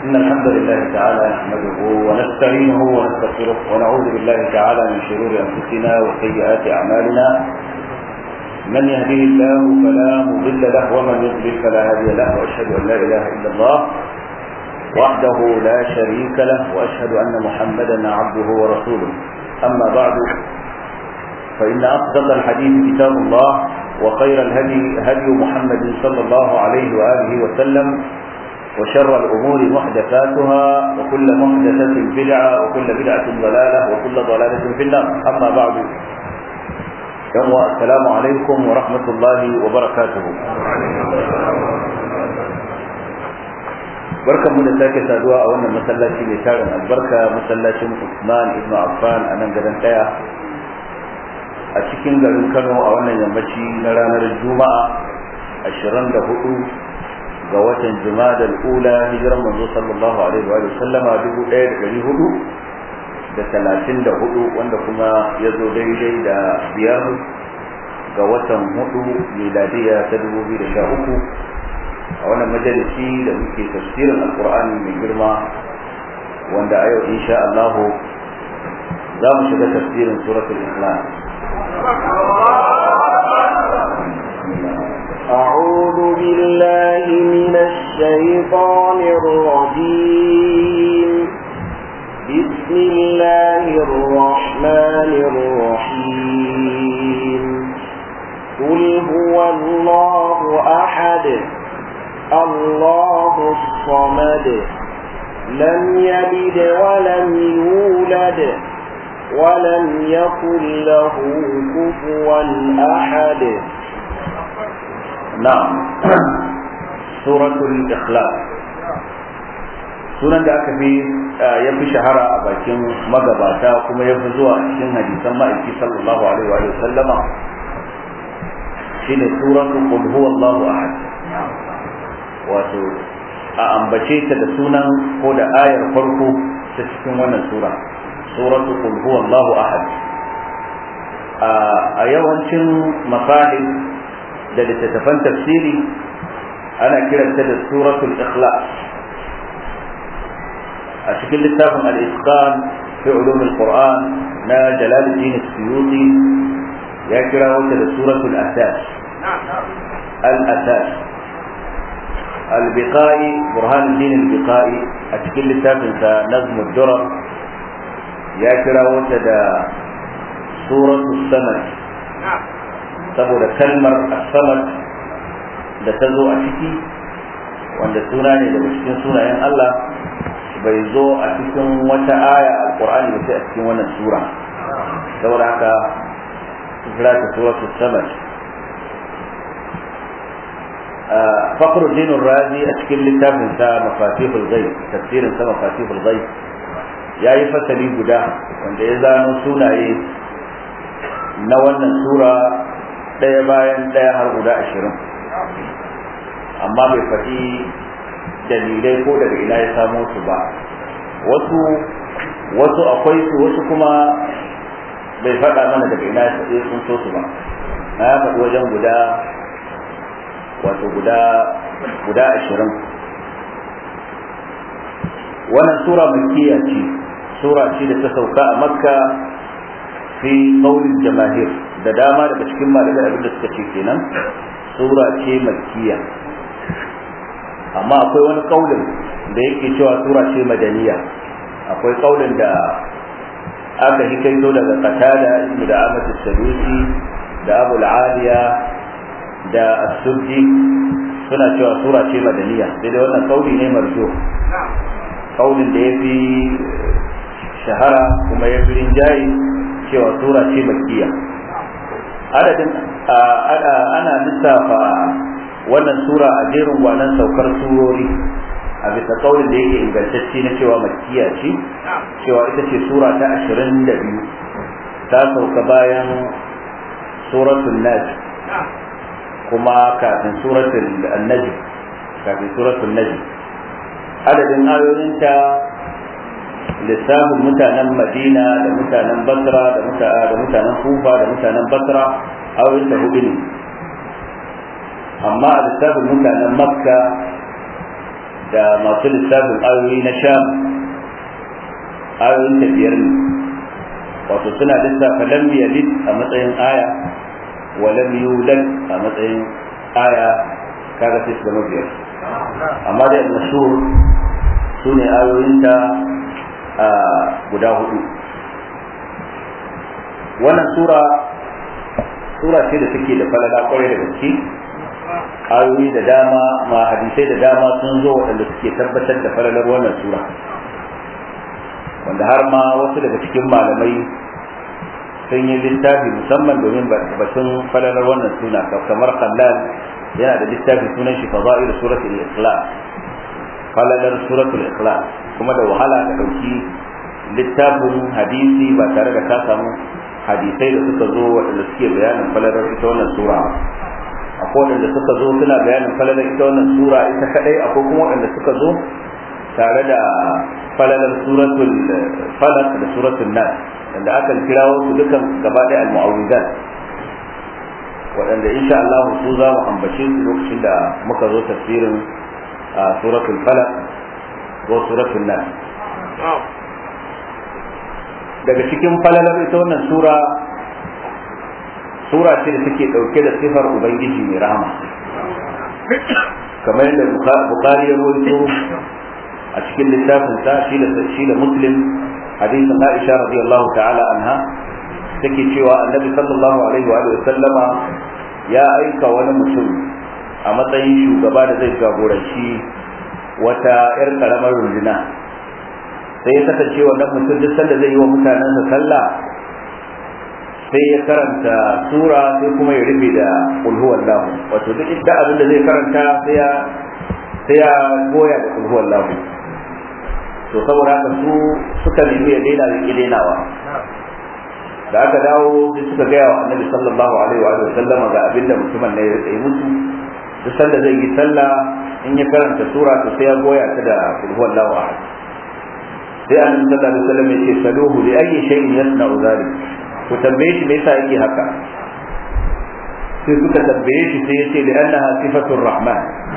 إن الحمد لله تعالى نحمده ونستعينه ونستغفره ونعوذ بالله تعالى من شرور أنفسنا وسيئات أعمالنا من يهديه الله فلا مضل له ومن يضلل فلا هادي له وأشهد أن لا إله إلا الله وحده لا شريك له وأشهد أن محمدا عبده ورسوله أما بعد فإن أصدق الحديث كتاب الله وخير الهدي هدي محمد صلى الله عليه وآله وسلم وشر الأمور محدثاتها وكل محدثة بدعة وكل بدعة ضلالة وكل ضلالة في النار أما بعد يوم السلام عليكم ورحمة الله وبركاته barkan mu da sake saduwa a wannan masallaci mai tarin albarka masallacin Usman ibn Affan a nan garin daya a cikin garin Kano a wannan yammaci na ranar Juma'a 24 ga watan Jumada al-Ula hijiran manzo sallallahu alaihi wa sallama 1400 da talatin da hudu wanda kuma ya zo daidai da biyar ga watan hudu miladiya ta dubu biyu da sha uku a wannan majalisi da muke tafsirin alkur'ani mai girma wanda a yau insha Allah za mu shiga tafsirin suratul ikhlas أعوذ بالله من الشيطان الرجيم بسم الله الرحمن الرحيم قل هو الله أحد الله الصمد لم يلد ولم يولد ولم يكن له كفوا أحد نعم سورة الإخلاص sunan da aka fi ya fi shahara a bakin magabata kuma ya fi zuwa cikin hadisan ma'aiki sallallahu alaihi wa sallama shine suratu qul huwallahu ahad wato a ambace ta da sunan ko da ayar farko ta cikin wannan sura suratu qul huwallahu ahad a yawancin masahib da littattafan tafsiri ana kiranta da suratul ikhlas a cikin littafin al-isqan fi ulum al-qur'an na jalaluddin as-suyuti ya kira wata da suratul asas al-asas al-biqai burhanuddin al-biqai a cikin littafin sa nazm ad-durar ya kira wata da suratul samad saboda kalmar as-samad da ta zo a ciki wanda suna ne daga cikin sunayen Allah bai zo a cikin wata aya alqur'ani ba sai a cikin wannan sura saboda haka kira ta suratul samad فخر الدين الرازي أشكل لتاب سا مفاتيح الغيب تفسير سا مفاتيح الغيب يا يفتلي guda wanda ya zano sunaye na wannan sura ɗaya bayan ɗaya har guda ashirin amma bai faɗi dalilai ko daga ina ya samo su ba wasu wasu akwai su wasu kuma bai faɗa mana daga ina ya tsunto su ba na ya faɗi wajen guda wato guda guda ashirin wannan sura makkiya ce sura ce da ta sauka a makka fi qaulil jamahir da dama daga cikin malamai abinda suka ce kenan sura ce makkiya amma akwai wani kaulin da yake cewa sura ce madaniya akwai kaulin da aka hikaito daga qatada ibnu da ahmad sadusi da abu aliya da as-subji suna cewa sura ce madaniya sai dai wannan kauli ne marjo kaulin da yafi shahara kuma ya fi rinjaye cewa sura ce makkiya adadin ana lissafa wannan sura a jerin gwanan saukar surori a bisa kaulin da yake ingantacce na cewa makkiya ce cewa ita ce sura ta ashirin da biyu ta sauka bayan suratul najm kuma kafin suratul najm kafin suratul najm adadin ayoyinta lissafin mutanen madina da mutanen basra da mutanen kufa da mutanen basra ayoyinta hudu ne amma a lissafin mutanen makka da masu lissafin ayoyi na sham ayoyin tafiyar ne wato suna lissafa lam yalid a matsayin aya wa lam yulad a matsayin aya kaga sai su zama biyar amma da mashhur su ne ayoyinta a guda hudu wannan sura sura ce da take da falala kwarai da gaske ayoyi da dama ma hadisai da dama sun zo waɗanda suke tabbatar da falalar wannan sura wanda har ma wasu daga cikin malamai sun yi littafi musamman domin batun falalar wannan suna kamar kallal yana da littafi sunan shi fada'il suratul ikhlas falalar suratul ikhlas kuma da wahala ka dauki littafin hadisi ba tare da ka samu hadisai da suka zo waɗanda suke bayanin falalar ita wannan sura akwai waɗanda suka zo suna bayanin falalar ita wannan sura ita kadai akwai kuma waɗanda suka zo tare da falalar suratul falaq da suratul nas wanda aka kirawo su dukan gaba ɗaya al-mu'awwidat waɗanda insha Allah su za mu ambace su lokacin da muka zo tafsirin suratul falaq ko suratul nas daga cikin falalar ita wannan sura sura ce da take ɗauke da sifar ubangiji mai rahama kamar yadda bukari ya rawaito a cikin littafin sa shi da shi da muslim hadisin aisha radiyallahu ta'ala anha take cewa annabi sallallahu alaihi wa sallama ya aika wani mutum a matsayin shugaba da zai jagoranci wata yar karamar runduna sai ya kasance wannan mutum duk sanda zai yi wa mutanensa sallah sai ya karanta sura sai kuma ya rufe da kulhu wallahu wato duk inda abin da zai karanta sai ya sai ya goya da kulhu wallahu to saboda haka su suka nemi ya daina da ki dainawa da aka dawo sai suka gaya wa annabi sallallahu alaihi wa sallama ga abin da mutumin ne ya yi musu duk sanda zai yi sallah in ya karanta sura to sai ya goya ta da kulhu wallahu ahad sai annabi sallallahu alaihi wasallam ya ce saluhu li ayyi shay'in yasna'u zalik ku tambaye shi me yasa yake haka sai suka tambaye shi sai ya ce li annaha sifatur rahman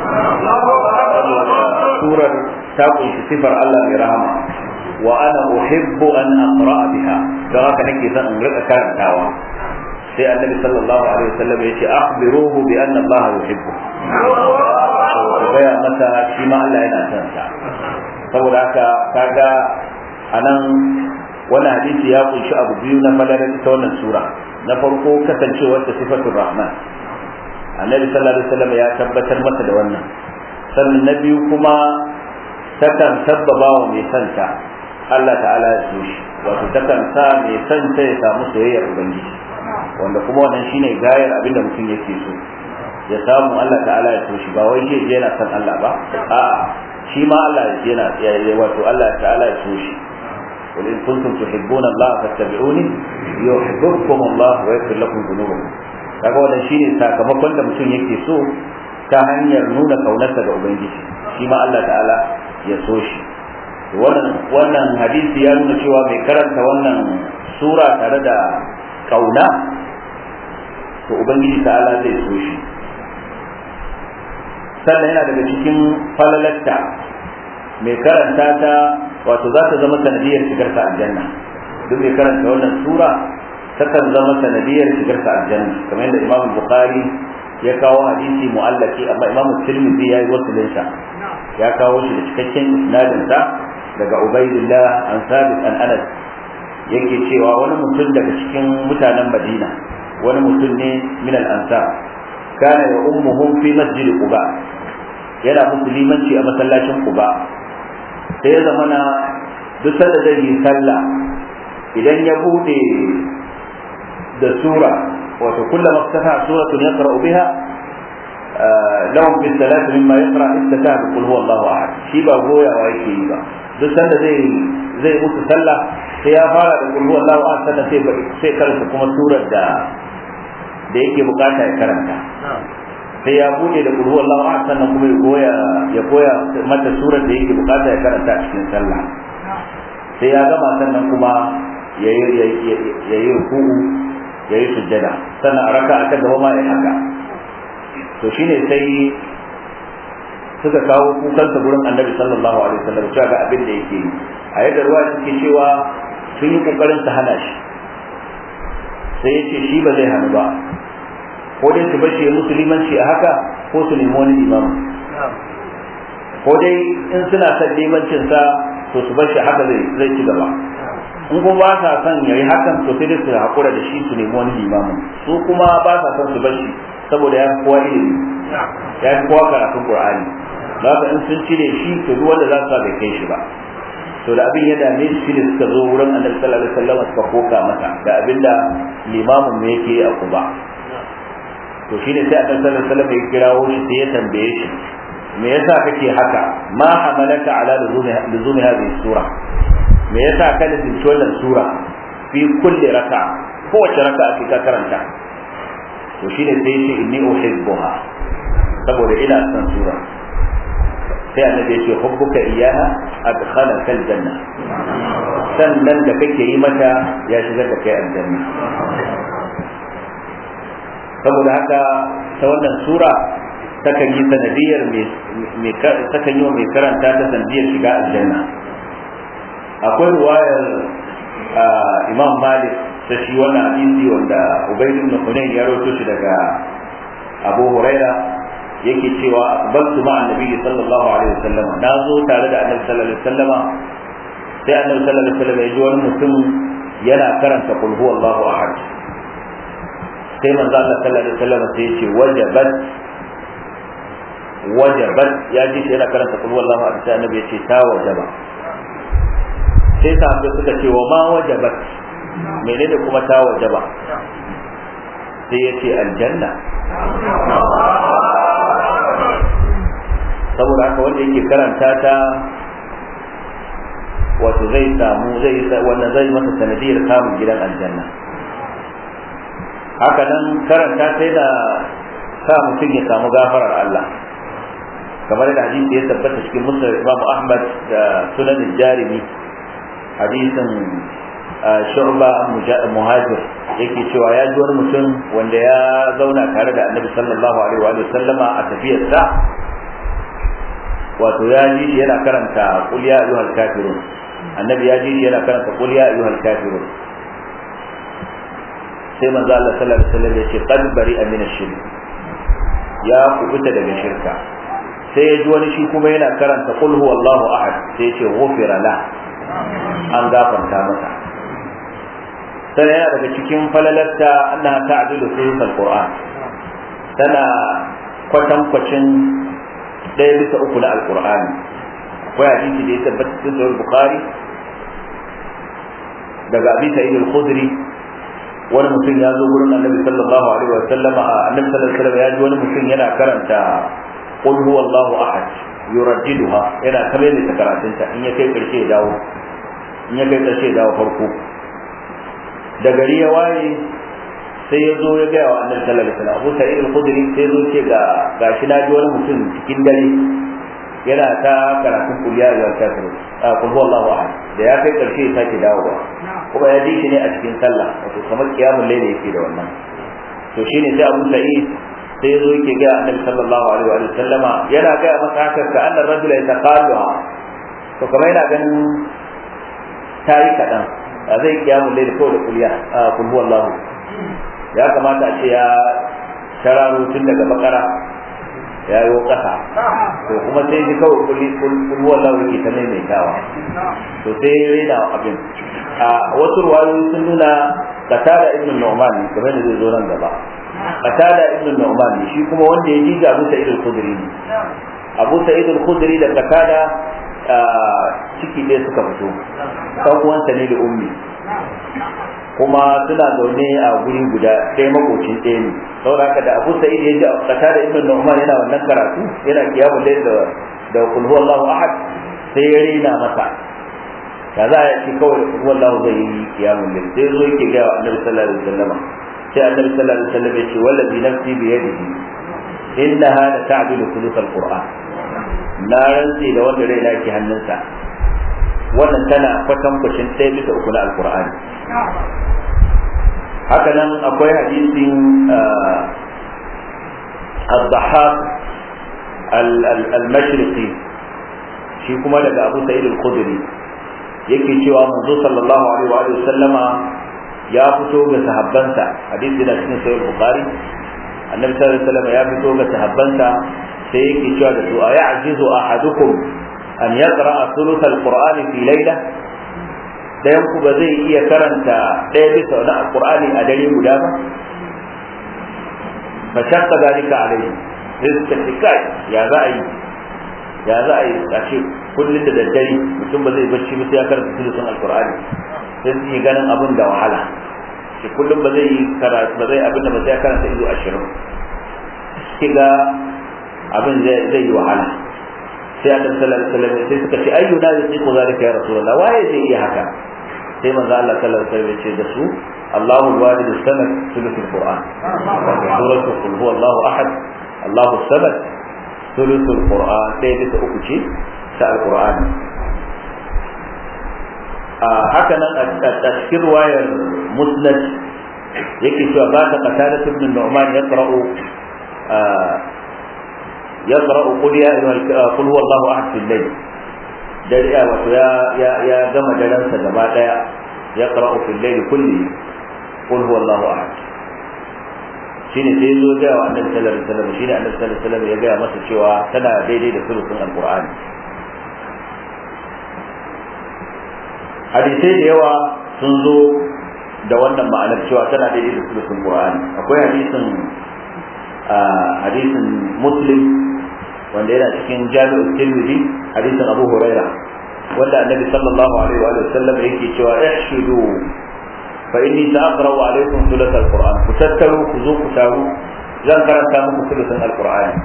surar ta kunshi sifar Allah mai rahama wa ana uhibbu an aqra biha don haka nake son in rika karantawa sai annabi sallallahu alaihi wasallam ya ce akhbiruhu bi anna Allah yuhibbu ku gaya masa shi ma Allah yana son sa saboda haka kaga anan wani hadisi ya kunshi abu biyu na falalar ita wannan sura na farko kasancewar ta sifatul rahman annabi sallallahu alaihi wasallam ya tabbatar masa da wannan sannan na biyu kuma takan sabbaba wa mai santa Allah ta'ala ya so shi wato takan sa mai santa ya samu soyayyar ubangiji wanda kuma wannan shine gayar abinda mutum yake so ya samu Allah ta'ala ya so shi ba wai je yana son Allah ba a'a shi ma Allah yana wato Allah ta'ala ya so shi قل إن كنتم تحبون الله فاتبعوني يحببكم الله ويغفر لكم ذنوبكم kaga wannan shine sakamakon da mutum yake so ta hanyar nuna kaunarsa ga ubangiji shi ma Allah ta'ala ya so shi wannan wannan hadisi ya nuna cewa mai karanta wannan sura tare da kauna to ubangiji ta'ala zai so shi sannan yana daga cikin falalatta mai karanta ta wato za ta zama sanadiyar shigar ta aljanna duk mai karanta wannan sura takan zama sanadiyar shigar ta aljanna kamar yadda imam bukhari ya kawo hadisi mu'allaki amma imam tirmidhi ya yi wasilin sa ya kawo shi da cikakken isnadin sa daga ubaidillah an sabit an anas yake cewa wani mutum daga cikin mutanen madina wani mutum ne min al-ansar kana ya ummuhum fi masjid quba yana musulmanci a masallacin quba sai ya zamana duk sanda zai yi sallah idan ya bude da sura wato kullama fataha suratun yaqra'u biha lahum fi salati mimma yaqra istataha bi qul huwallahu ahad shi ba goyawa yake yi ba duk sanda zai zai musu sallah sai ya fara da qul huwallahu ahad sannan sai sai karanta kuma surar da da yake bukata ya karanta sai ya bude da qul huwallahu ahad sannan kuma ya goya ya goya mata surar da yake bukata ya karanta a cikin sallah sai ya gama sannan kuma ya yi ruku'u ya yi sujjada sannan a raka ta gaba ma ya haka to shine sai suka kawo kukansa gurin annabi sallallahu alaihi wasallam cewa ga abin da yake yi a yadda ruwa suke cewa sun yi kokarin su hana shi sai ya ce shi ba zai hannu ba ko dai su bashi musulmanci a haka ko su nemi wani imamu ko dai in suna son limancin sa to su bashi haka zai zai ci gaba in kuma ba sa son yayi hakan to sai dai su hakura da shi su nemi wani limamu su kuma ba sa son su bashi saboda ya fi kowa ilimi ya fi kowa karatun qur'ani za ka in sun cire shi to duk wanda za su sa bai kai shi ba to da abin ya dame shi ne suka zo wurin annabi sallallahu alaihi wasallam suka koka masa da abinda limamin me yake a kuba to shine sai annabi sallallahu alaihi wasallam ya kirawo shi sai ya tambaye shi me yasa kake haka ma hamalaka ala luzumi hadhihi sura me yasa ka nufi wannan sura fi kulli raka kowace raka ake ka karanta to shine sai ya ce inni uhibbuha saboda ina son sura sai annabi ya ce hubbuka iyaha adkhalaka aljanna sannan da kake yi mata ya shigar da kai aljanna saboda haka ta wannan sura takan yi sanadiyar mai takan yi wa mai karanta ta sanadiyar shiga aljanna akwai ruwayar imam malik ta shi wannan hadisi wanda ubayd ibn hunayn ya rawaito shi daga abu huraira yake cewa akbaltu ma annabi sallallahu alaihi wasallam na zo tare da annabi sallallahu alaihi wasallam sai annabi sallallahu alaihi wasallam ya ji wani mutum yana karanta qul huwallahu ahad sai manzo Allah sallallahu alaihi wasallam sai ya ce wajabat wajabat ya ji shi yana karanta qul huwallahu ahad sai annabi ya ce ta wajaba sai sahabbai suka ce wa ma wajabat menene kuma ta wajaba sai ya ce aljanna saboda haka wanda yake karanta ta wato zai samu zai wannan zai masa sanadiyar samun gidan aljanna haka nan karanta sai da sa mutum ya samu gafarar Allah kamar da hadisi ya tabbata cikin musul Imam Ahmad da sunan jarimi hadisin shu'ba muhajir yake cewa ya ji wani mutum wanda ya zauna tare da annabi sallallahu alaihi wa sallama a tafiyarsa wato ya ji shi yana karanta qul ya ayyuhal kafirun annabi ya ji shi yana karanta qul ya ayyuhal kafirun sai manzo Allah sallallahu alaihi wasallam ya ce qad bari'a min ash-shirk ya kubuta daga shirka sai ya ji wani shi kuma yana karanta qul huwallahu ahad sai ya ce ghufira la an gafarta masa sai yana daga cikin falalarta annaha ta'dilu sulus al-qur'an tana kwatankwacin ɗaya bisa uku na alkur'ani akwai hadisi da ya tabbata cikin sahih bukhari daga abi sa'id al-khudri wani mutum ya zo gurin annabi sallallahu alaihi wa sallama annabi sallallahu alaihi wa sallam ya ji wani mutum yana karanta qul huwallahu ahad yuraddiduha yana kamar da karatunta in ya kai karshe ya dawo in ya kai karshe ya dawo farko da gari ya waye sai ya zo ya gaya wa annabi sallallahu alaihi wasallam Abu Sa'id al-Khudri sai ya zo ce ga gashi na ji wani mutum cikin dare yana ta karatun kuliya ya kafiru a kul huwallahu ahad da ya kai karshe ya sake dawowa kuma ya ji shi ne a cikin sallah wato kamar kiyamul layli yake da wannan to shine sai Abu Sa'id sai ya zo yake ga annabi sallallahu alaihi wa sallama yana ga masa haka ka annar rajula yataqalluha to kamar yana ganin tayi kadan zai kiyamul layli ko da kuliya a kul huwallahu ya kamata a ce ya shararo tun daga bakara ya yi ƙasa to kuma sai ji kawai kulli kulluwan lauri ke ta maimaitawa to sai ya rena abin a wasu ruwayoyi sun nuna qatada ibn nu'man kamar da zai zo nan gaba qatada ibn nu'man shi kuma wanda ya ji ga Abu Sa'id al-Khudri ne Abu Sa'id al-Khudri da qatada ciki ɗaya suka fito ɗan uwansa ne da ummi kuma suna zaune a guri guda ɗaya makocin ɗaya ne saboda haka da Abu Sa'id ya ji kata da Ibn Nu'man yana wannan karatu yana kiyamu layl da da kul huwallahu ahad sai ya rena masa ya za a ce kawai kul huwallahu zai yi kiyamu layl sai zo yake ga Annabi sallallahu alaihi wasallam sai Annabi sallallahu alaihi wasallam ya ce wallazi nafsi bi yadihi innaha la ta'dilu thuluth al-Qur'an na rantsi da wanda rai ke hannunsa wannan tana kwatankwacin ɗaya bisa uku na alkur'ani haka nan akwai hadisin al-dhahab al-mashriqi shi kuma daga Abu Sa'id al-Khudri yake cewa manzo sallallahu alaihi wa sallama ya fito ga sahabbansa hadisi da cikin sahih Bukhari annabi sallallahu alaihi wasallam ya fito ga sahabbansa sai yake cewa da su aya'jizu ahadukum an yaqra'a thuluth al-Qur'ani fi layla dayan ku ba zai iya karanta ɗaya bisa na alqur'ani a dare guda ba fa shaqqa dalika alaihi sai suka ce kai ya za a yi ya za a yi a ce kullum da daddare mutum ba zai bacci ba sai ya karanta sulusun alqur'ani sai su yi ganin abin da wahala shi kullum ba zai yi karatu ba zai abin da ba sai ya karanta ido ashirin shi ga abin zai yi wahala sai a sallallahu alaihi wasallam sai suka ce ayyu na zai ko zalika ya rasulullah waye zai iya haka sai manzo Allah sallallahu alaihi wasallam ya ce da su Allahu al-walid as-samad thuluthul qur'an suratu qul huwa Allahu ahad Allahu as-samad thuluthul qur'an sai bisa uku ce ta al-qur'ani haka nan a cikin ruwayar musnad yake cewa ba ta qatada ibn nu'man yaqra'u yaqra'u qul ya qul huwa Allahu ahad fil layl dare ya wato ya ya ya gama daren sa gaba daya yaqra'u fil layl kulli qul huwa Allahu ahad shine sai zo ga wa annabi sallallahu alaihi wasallam shine annabi sallallahu alaihi wasallam ya ga masa cewa tana daidai da sulusun alqur'ani hadisai da yawa sun zo da wannan ma'anar cewa tana daidai da sulusun qur'ani akwai hadisin hadisin muslim wanda yana cikin jami'ul tirmidhi hadisin abu huraira wanda annabi sallallahu alaihi wa sallam yake cewa ihshudu fa inni sa'aqra'u alaykum thuluth alquran ku tattaru ku zo ku taru zan karanta muku thuluthun alqur'ani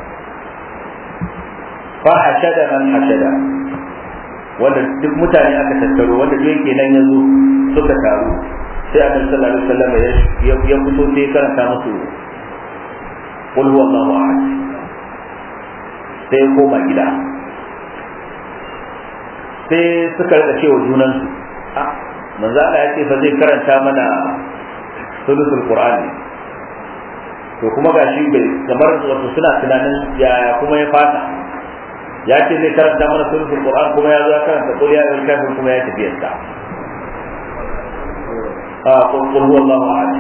fa hashada man hashada wanda duk mutane aka tattaro wanda duk yake nan yanzu suka taru sai annabi sallallahu alaihi wasallam ya ya fito sai karanta musu qul huwallahu ahad sai koma gida sai suka rika cewa junan su a manzo Allah ya ce fa zai karanta mana sulusul qur'ani to kuma gashi bai kamar wato suna tunanin yaya kuma ya fata ya ce zai karanta mana suratul qur'an kuma ya zo karanta qul ya ayyuhal kafirun kuma ya tafi yadda a qul qul huwallahu ahad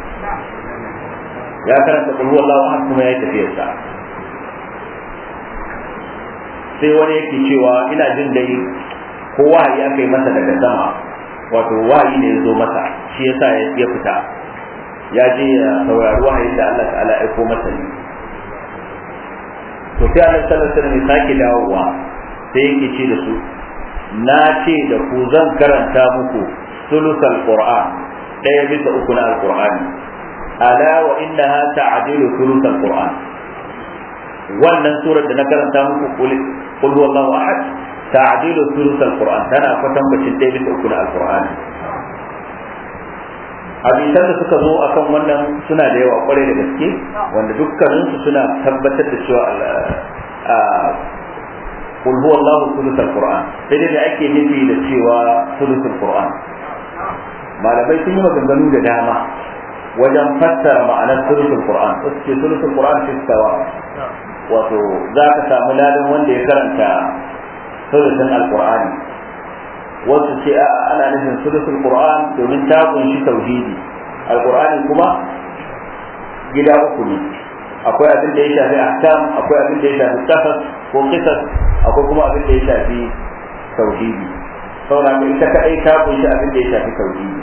ya karanta qul huwallahu ahad kuma ya tafi yadda sai wani yake cewa ina jin dai ko wahayi aka yi masa daga sama wato wahayi ne ya zo masa shi yasa ya fita ya je ya saurari wahayin da Allah ta'ala ya aiko masa ne to sai Allah sallallahu alaihi wasallam sake dawowa sai yake ce da su na ce da ku zan karanta muku sulusal qur'an daya bisa uku na alqur'ani ala wa innaha ta'dilu sulusal qur'an wannan surar da na karanta muku qul huwallahu ahad ta'dilu sulusal qur'an tana kwatan bacin daya bisa uku na alqur'ani hadisan da suka zo akan wannan suna da yawa kwarai da gaske wanda dukkaninsu suna tabbatar da cewa kul huwa Allahu sulusul Qur'an sai dai ake nufi da cewa sulusul Qur'an malamai sun yi maganganu da dama wajen fassara ma'anar sulusul Qur'an wasu ce sulusul Qur'an fi sawa wato za ka samu ladan wanda ya karanta sulusun alqur'ani wasu ce a ana nufin sulusul qur'an domin ta kunshi tauhidi alqur'ani kuma gida uku ne akwai abin da ya shafi ahkam akwai abin da ya shafi qasas ko qisas akwai kuma abin da ya shafi tauhidi saboda ita kadai ta kunshi abin da ya shafi tauhidi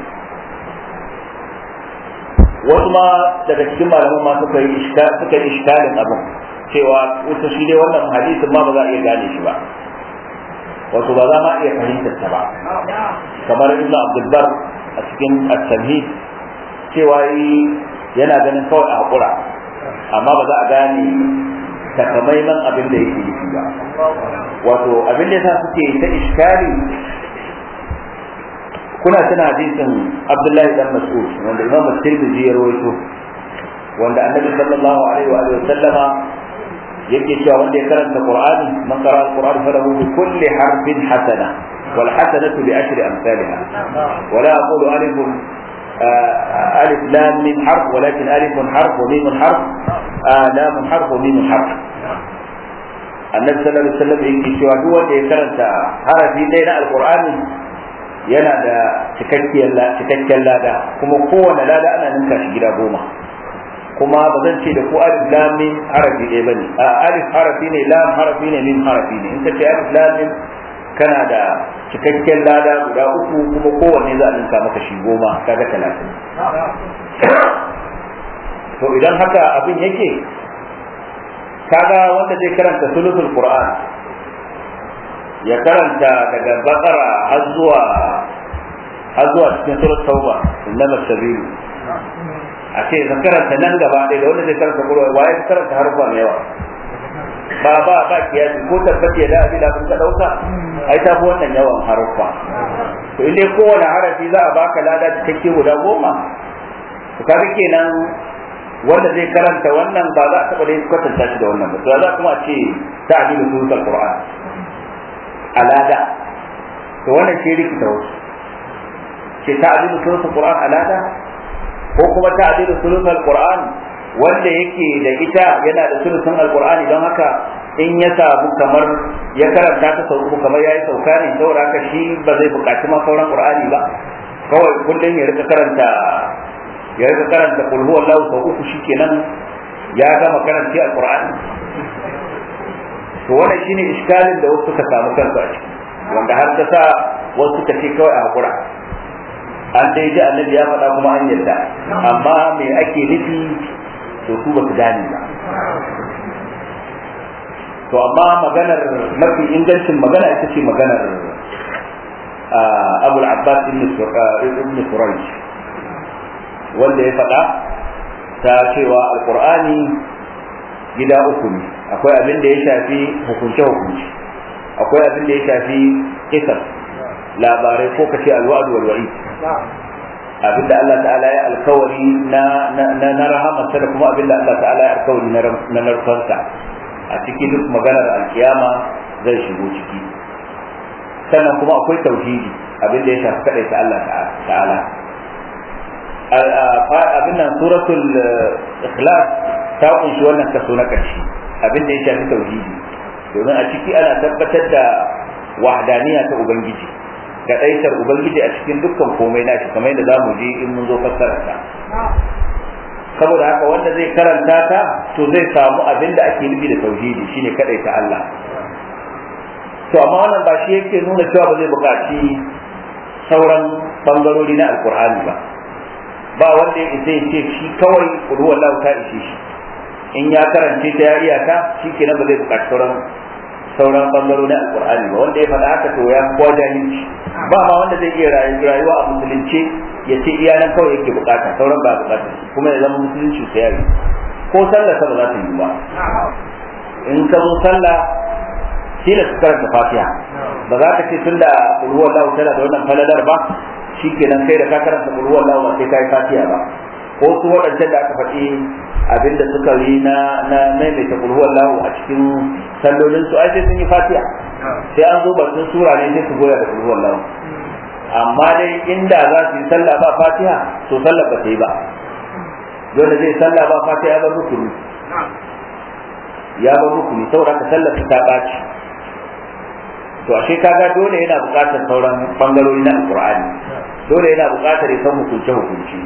wasu ma daga cikin malaman ma suka yi suka yi iskalin abin cewa wato shi dai wannan hadisin ma ba za a iya gane shi ba wato ba za ma iya fahimtar ta ba kamar ibnu abdul bar a cikin at-tamhid cewa yana ganin kawai a hakura amma ba za a gane takamaiman abin da yake nufi ba wato abin da yasa suke ta iskali kuna tuna hadisin abdullahi dan mas'ud wanda imam at-tirmidhi ya rawaito wanda annabi sallallahu alaihi wa sallama yake cewa wanda ya karanta qur'ani man qara al-qur'an falahu bi kulli harfin hasana wal hasanatu bi ashri amsalha wa la aqulu alif alif lam mim harf walakin alif harf wa mim harf lam harf wa mim harf annabi sallallahu alaihi wasallam yake cewa duk wanda ya karanta harafi ɗaya na alqur'ani yana da cikakkiyar cikakken lada kuma kowane lada ana ninka shi gida goma kuma ba zan ce da ku alif lam mim harafi ɗaya bane a alif harafi ne lam harafi ne mim harafi ne in ka ce alif lam mim kana da cikakken lada guda uku kuma kowanne za a ninka maka shi goma kaga talatin to idan haka abin yake kaga wanda zai karanta sulutul qur'an ya karanta daga bakara har zuwa har zuwa cikin surat tauba innama sabilu a ce ka karanta nan gaba ɗaya da wanda zai karanta qur'an waye ka karanta harfa mai yawa ba ba ba kiyasi ko tabbace da abin da kun ka dauka ai ta fi wannan yawan harfa to in dai kowane harafi za a baka lada cikakke guda goma to kaga kenan wanda zai karanta wannan ba za a taɓa dai kwatanta shi da wannan ba to za kuma ce ta adilu suratul qur'an alada to wannan ce rikita wasu ce ta adilu suratul qur'an alada ko kuma ta adilu suratul qur'an wanda yake da ita yana da sulusun alqur'ani don haka in ya samu kamar ya karanta ta sau uku kamar yayi sauka ne saboda haka shi ba zai buƙaci ma sauran qur'ani ba kawai kullum ya rika karanta ya rika karanta kul huwa Allah sau uku shikenan ya gama karanta alqur'ani to wannan shine iskalin da wasu suka samu kansu a ciki wanda har ta sa wasu suka ce kawai a hakura an dai ji annabi ya faɗa kuma an yarda amma me ake nufi to su ba su gane ba to amma maganar mafi ingancin magana ita ce maganar abul abbas ibn suraj wanda ya faɗa ta cewa alkur'ani gida uku ne akwai abin da ya shafi hukunce hukunci akwai abin da ya shafi kisar labarai ko kace alwa'd wal wa'id abin da Allah ta'ala ya alkawari na na rahamarsa da kuma abin da Allah ta'ala ya alkawari na narfansa a ciki duk maganar alkiyama zai shigo ciki sannan kuma akwai tauhidi abin da ya shafi kadai ta Allah ta'ala abin nan suratul ikhlas ta kunshi wannan kaso na ƙarshe abin da ya shafi tauhidi domin a ciki ana tabbatar da wahdaniya ta ubangiji ga ɗaitar ubangiji a cikin dukkan komai nashi kamar yadda zamu je in mun zo fassara ta saboda haka wanda zai karanta ta to zai samu abin da ake nufi da tauhidi shine kadai ta Allah to amma wannan ba shi yake nuna cewa ba zai buƙaci sauran bangarori na alkur'ani ba ba wanda ya isa ya ce shi kawai ruwan lahu ta ishe shi in ya karance ta ya iya ta shi kenan ba zai buƙaci sauran sauran bangaro na alkur'ani ba wanda ya faɗa haka to ya kuwa jahilci ba ma wanda zai iya rayuwa a musulunci ya ce iya nan kawai yake bukata sauran ba bukata kuma ya zama musulunci ta yari ko sallah ta ba za ta yi ba in ka zo sallah kila su karanta fatiha ba za ka ce tun da kulhuwar lahu tana da wannan falalar ba shikenan kai da ka karanta kulhuwar lahu ba sai ka yi fatiha ba ko su waɗancan da aka faɗi abinda suka yi na na maimaita kulhuwar lahu a cikin sallolin su ai sai sun yi fatiha sai an zo batun sura ne sai su goya da kulhuwar lahu amma dai inda za su yi sallah ba fatiha to sallah ba ta yi ba dole zai sallah ba fatiha ba rukuni ya ba rukuni saboda ka sallar ta ɓaci to ashe kaga dole yana buƙatar sauran bangarori na alqur'ani dole yana buƙatar ya san hukunce hukunci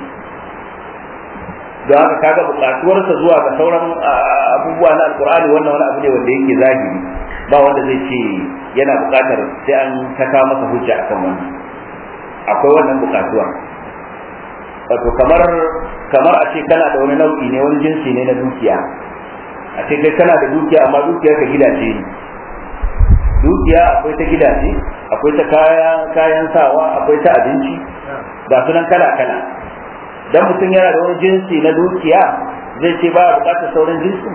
don haka kaga buƙatuwarsa zuwa ga sauran abubuwa na alqur'ani wannan wani abu ne wanda yake zahiri ba wanda zai ce yana buƙatar sai an taka masa hujja akan wannan akwai wannan buƙatuwar wato kamar kamar a ce kana da wani nau'i ne wani jinsi ne na dukiya a ce kai kana da dukiya amma dukiyar ka gidaje ne dukiya akwai ta gidaje akwai ta kayan kayan sawa akwai ta abinci ga sunan kala kala dan mutum yana da wani jinsi na dukiya zai ce ba bukatar sauran jinsi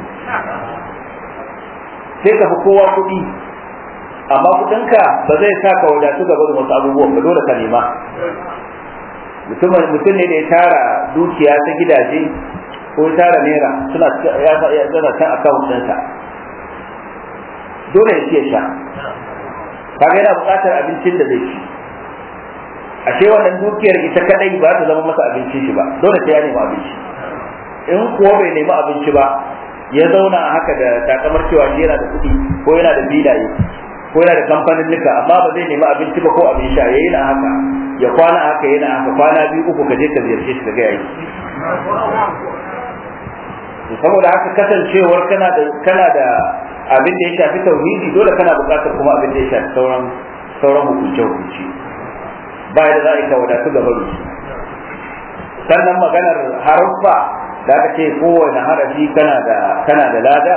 sai ka fi kowa kuɗi amma kuɗinka ba zai sa ka wadatu gaba da wasu abubuwan ba dole ka nema mutum ne da ya tara dukiya ta gidaje ko ya tara naira suna ya tsara kan akawun ɗinsa dole ya ciye sha kaga yana buƙatar abincin da zai ci ashe wannan dukiyar ita kadai ba ta zama masa abincin shi ba dole sai ya nemi abinci in kuwa bai nemi abinci ba ya zauna a haka da takamar cewa shi yana da kuɗi ko yana da filaye ko yana da kamfanin nika amma ba zai nemi abinci ba ko abin sha yayi na haka ya kwana haka yana haka kwana biyu uku ka je ka ziyarce shi daga yayi saboda haka kasancewar kana da kana da abin da ya shafi tauhidi dole kana buƙatar kuma abin da ya shafi sauran sauran hukunce hukunci ba da za a ka wadatu gaba da su sannan maganar haruffa da aka ce kowane harafi kana da kana da lada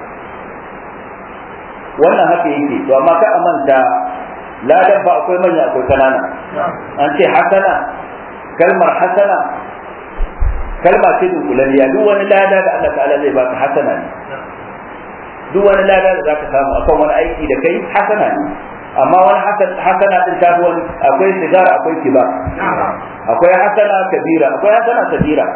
wannan haka yake to amma ka amanta ladan ba akwai manya akwai kanana an ce hasana kalmar hasana kalma ce dunkulaliya duk wani lada da Allah ta'ala zai baka hasana ne duk wani lada da zaka samu akan wani aiki da kai hasana ne amma wani hasana din ta wani akwai sigara akwai kiba akwai hasana kabira akwai hasana kabira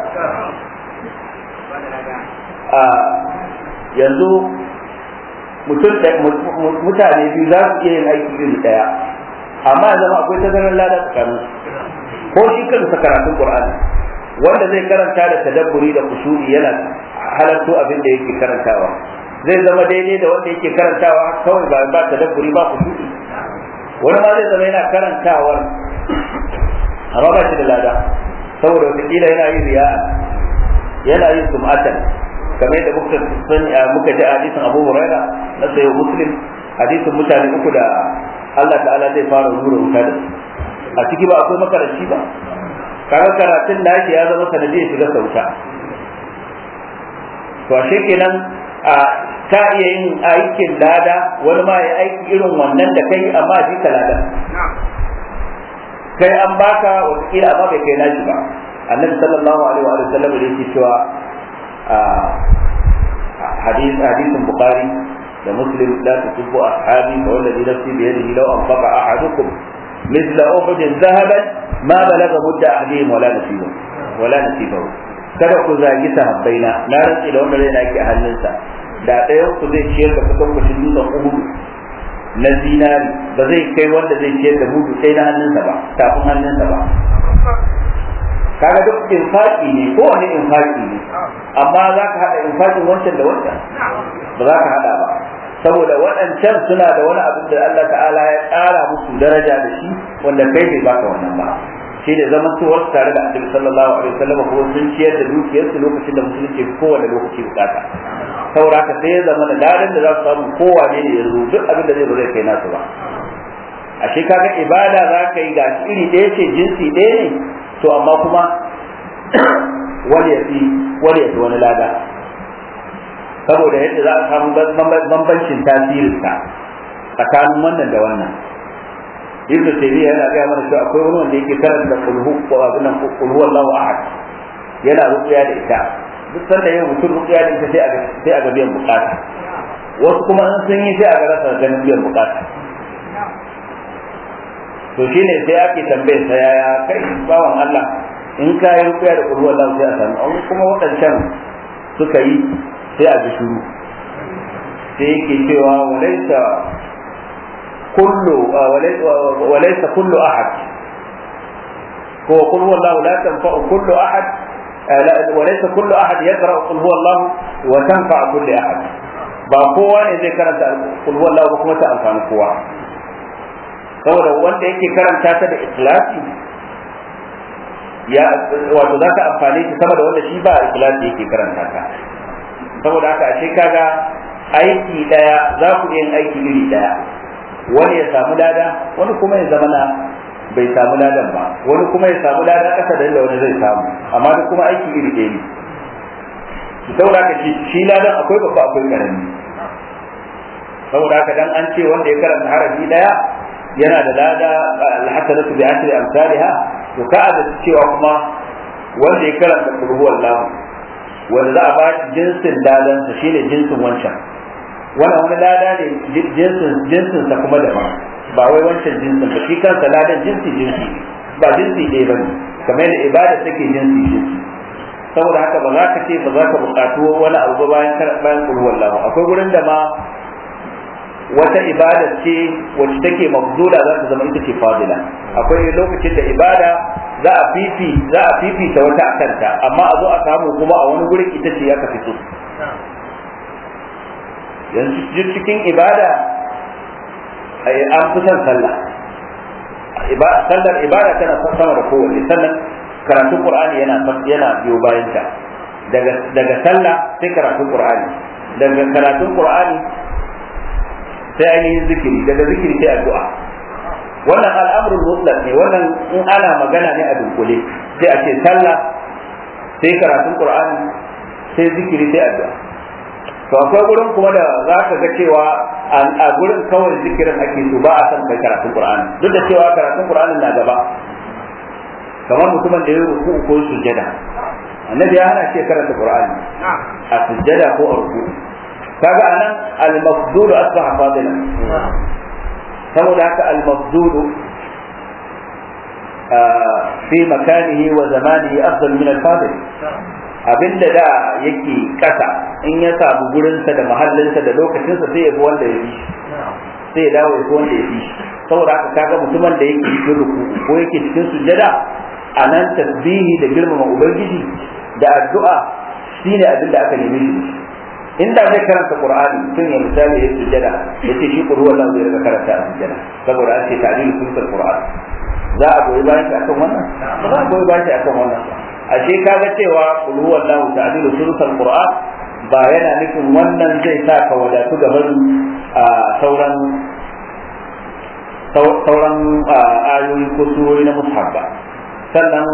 a yanzu mutum mutane biyu za su iya yin aiki iri daya amma ya zama akwai tazarar lada tsakanin ko shi kansa karatun qur'ani wanda zai karanta da tadabburi da kusuri yana halarto abin da yake karantawa zai zama daidai da wanda yake karantawa kawai ba ba tadabburi ba kusuri wani ma zai zama yana karantawar amma ba shi da lada saboda wataƙila yana yin riya yana yin sum'atan kamar yadda muka sani muka ji hadisin Abu Huraira na sayo Muslim hadisin mutane uku da Allah ta'ala zai fara nura wuta da su a ciki ba akwai makaranci ba kaga karatun nashi ya zama sanadiyar shiga sauta to ashe kenan a ka iya yin aikin lada wani ma ya aiki irin wannan da kai amma shi ka lada kai an baka wata amma bai kai nashi ba annabi sallallahu alaihi wa sallam da yake cewa حديث حديث البخاري ومسلم لا تسبوا اصحابي فوالذي نفسي بيده لو انفق احدكم مثل احد ذهبا ما بلغ مد احدهم ولا نصيبه ولا نصيبه kada ku zagi sahabbaina na rantsi da wanda zai naki a hannunsa da ɗayan ku zai ciyar da kusan kucin dutsen uhudu na zinari ba zai kai wanda zai ciyar da mudu sai na hannunsa ba tafin hannunsa ba kaga duk infaki ne ko wani infaki ne amma za ka haɗa infakin wancan da wancan ba za ka haɗa ba saboda waɗancan suna da wani abin da Allah ta'ala ya ƙara musu daraja da shi wanda kai bai baka wannan ba shi da zaman tuwar tare da annabi sallallahu alaihi wasallam ko sun ciyar da dukiyarsu lokacin da musulunci kowane lokaci bukata saboda haka sai ya zama da ladan da za su samu kowane ne yanzu duk abin da zai ba zai kai nasu ba ashe kaga ibada za ka yi gashi iri ɗaya ce jinsi ɗaya ne to amma kuma wani ya fi wani ya fi wani lada saboda yadda za a samu bambancin tasirinsa tsakanin wannan da wannan ibn taymiya yana gaya mana cewa akwai wani wanda yake karanta kulhu ko abin nan kulhu wallahu ahad yana ruqya da ita duk sanda yau mutum ruqya da ita sai a sai a ga biyan bukata wasu kuma in sun yi sai a ga rasa ganin biyan bukata to shine sai ake tambayar sa yaya kai bawan Allah in ka yi rukuya da kullu Allah sai a samu an kuma waɗancan suka yi sai a ji shuru sai yake cewa walaysa kullu walaysa kullu ahad ko qul huwa Allah la tanfa'u kullu ahad وليس كل احد يقرا قل هو الله وتنفع كل احد ba kowa ne zai karanta qul huwa Allah ba kuma ta amfani kowa saboda wanda yake karanta ta da ikhlasi ya wato za ka amfani ta sama da wanda shi ba ikhlasi yake karanta ta saboda haka ashe kaga aiki daya za ku yin aiki iri daya wani ya samu lada wani kuma ya zama na bai samu ladan ba wani kuma ya samu lada kasa da inda wani zai samu amma duk kuma aiki iri ɗaya ne saboda haka shi ladan akwai babba akwai karami saboda haka dan an ce wanda ya karanta harafi daya yana da lada alhasanatu bi ashri amsalha to ka da cewa kuma wanda ya karanta qul huwallahu wanda za a ba shi jinsin ladan sa shine jinsin wancan wannan wani lada ne jinsin jinsin sa kuma daban ba wai wancan jinsin ba shi kansa ladan jinsi jinsi ba jinsi ɗaya bane kamar yadda ibada take jinsi jinsi saboda haka ba za ka ce ba za ka buƙatu wani abu bayan bayan qul huwallahu akwai gurin da ma wata ibada ce wacce take mafdula za ta zama ita ce fadila akwai lokacin da ibada za a fifi za a fifita wata akanta amma a zo a samu kuma a wani gurin ita ce ya ka fito yanzu cikin ibada an fi son sallah sallar ibada tana sama da kowanne sannan karatun qur'ani yana yana biyo bayan ta daga daga sallah sai karatun qur'ani daga karatun qur'ani sai ainihin zikiri daga zikiri sai addu'a wannan al'amrul mutlaq ne wannan in ana magana ne a dunkule sai a ce sallah sai karatun qur'ani sai zikiri sai addu'a to akwai gurin kuma da za ka ga cewa a gurin kawai zikirin ake so ba a san kai karatun qur'ani duk da cewa karatun qur'ani na gaba kamar mutumin da ya ruku ko sujjada annabi ya hana shi karanta qur'ani a sujjada ko a ruku kaga anan al-mafdul asbaha fadilan saboda haka al-mafdul fi makanihi wa zamanihi afdal min al-fadil abinda da yake kasa in ya samu gurinsa da mahallinsa da lokacinsa sai ya fi wanda ya fi sai ya dawo ya fi wanda ya fi saboda haka kaga mutumin da yake cikin ruku ko yake cikin sujjada a nan tasbihi da girmama ubangiji da addu'a shine abin da aka neme shi inda zai karanta qur'ani tun ya misali ya sujjada yace shi qur'an Allah zai rika karanta a sujjada saboda an ce ta'lilu sunnat qur'an za a goyi bayan shi akan wannan ba za a goyi bayan shi akan wannan ashe kaga cewa qul huwallahu ta'dilu sunnat qur'an ba yana nufin wannan zai sa ka wadatu gaban sauran sauran ayoyi ko surori na mushaf ba sannan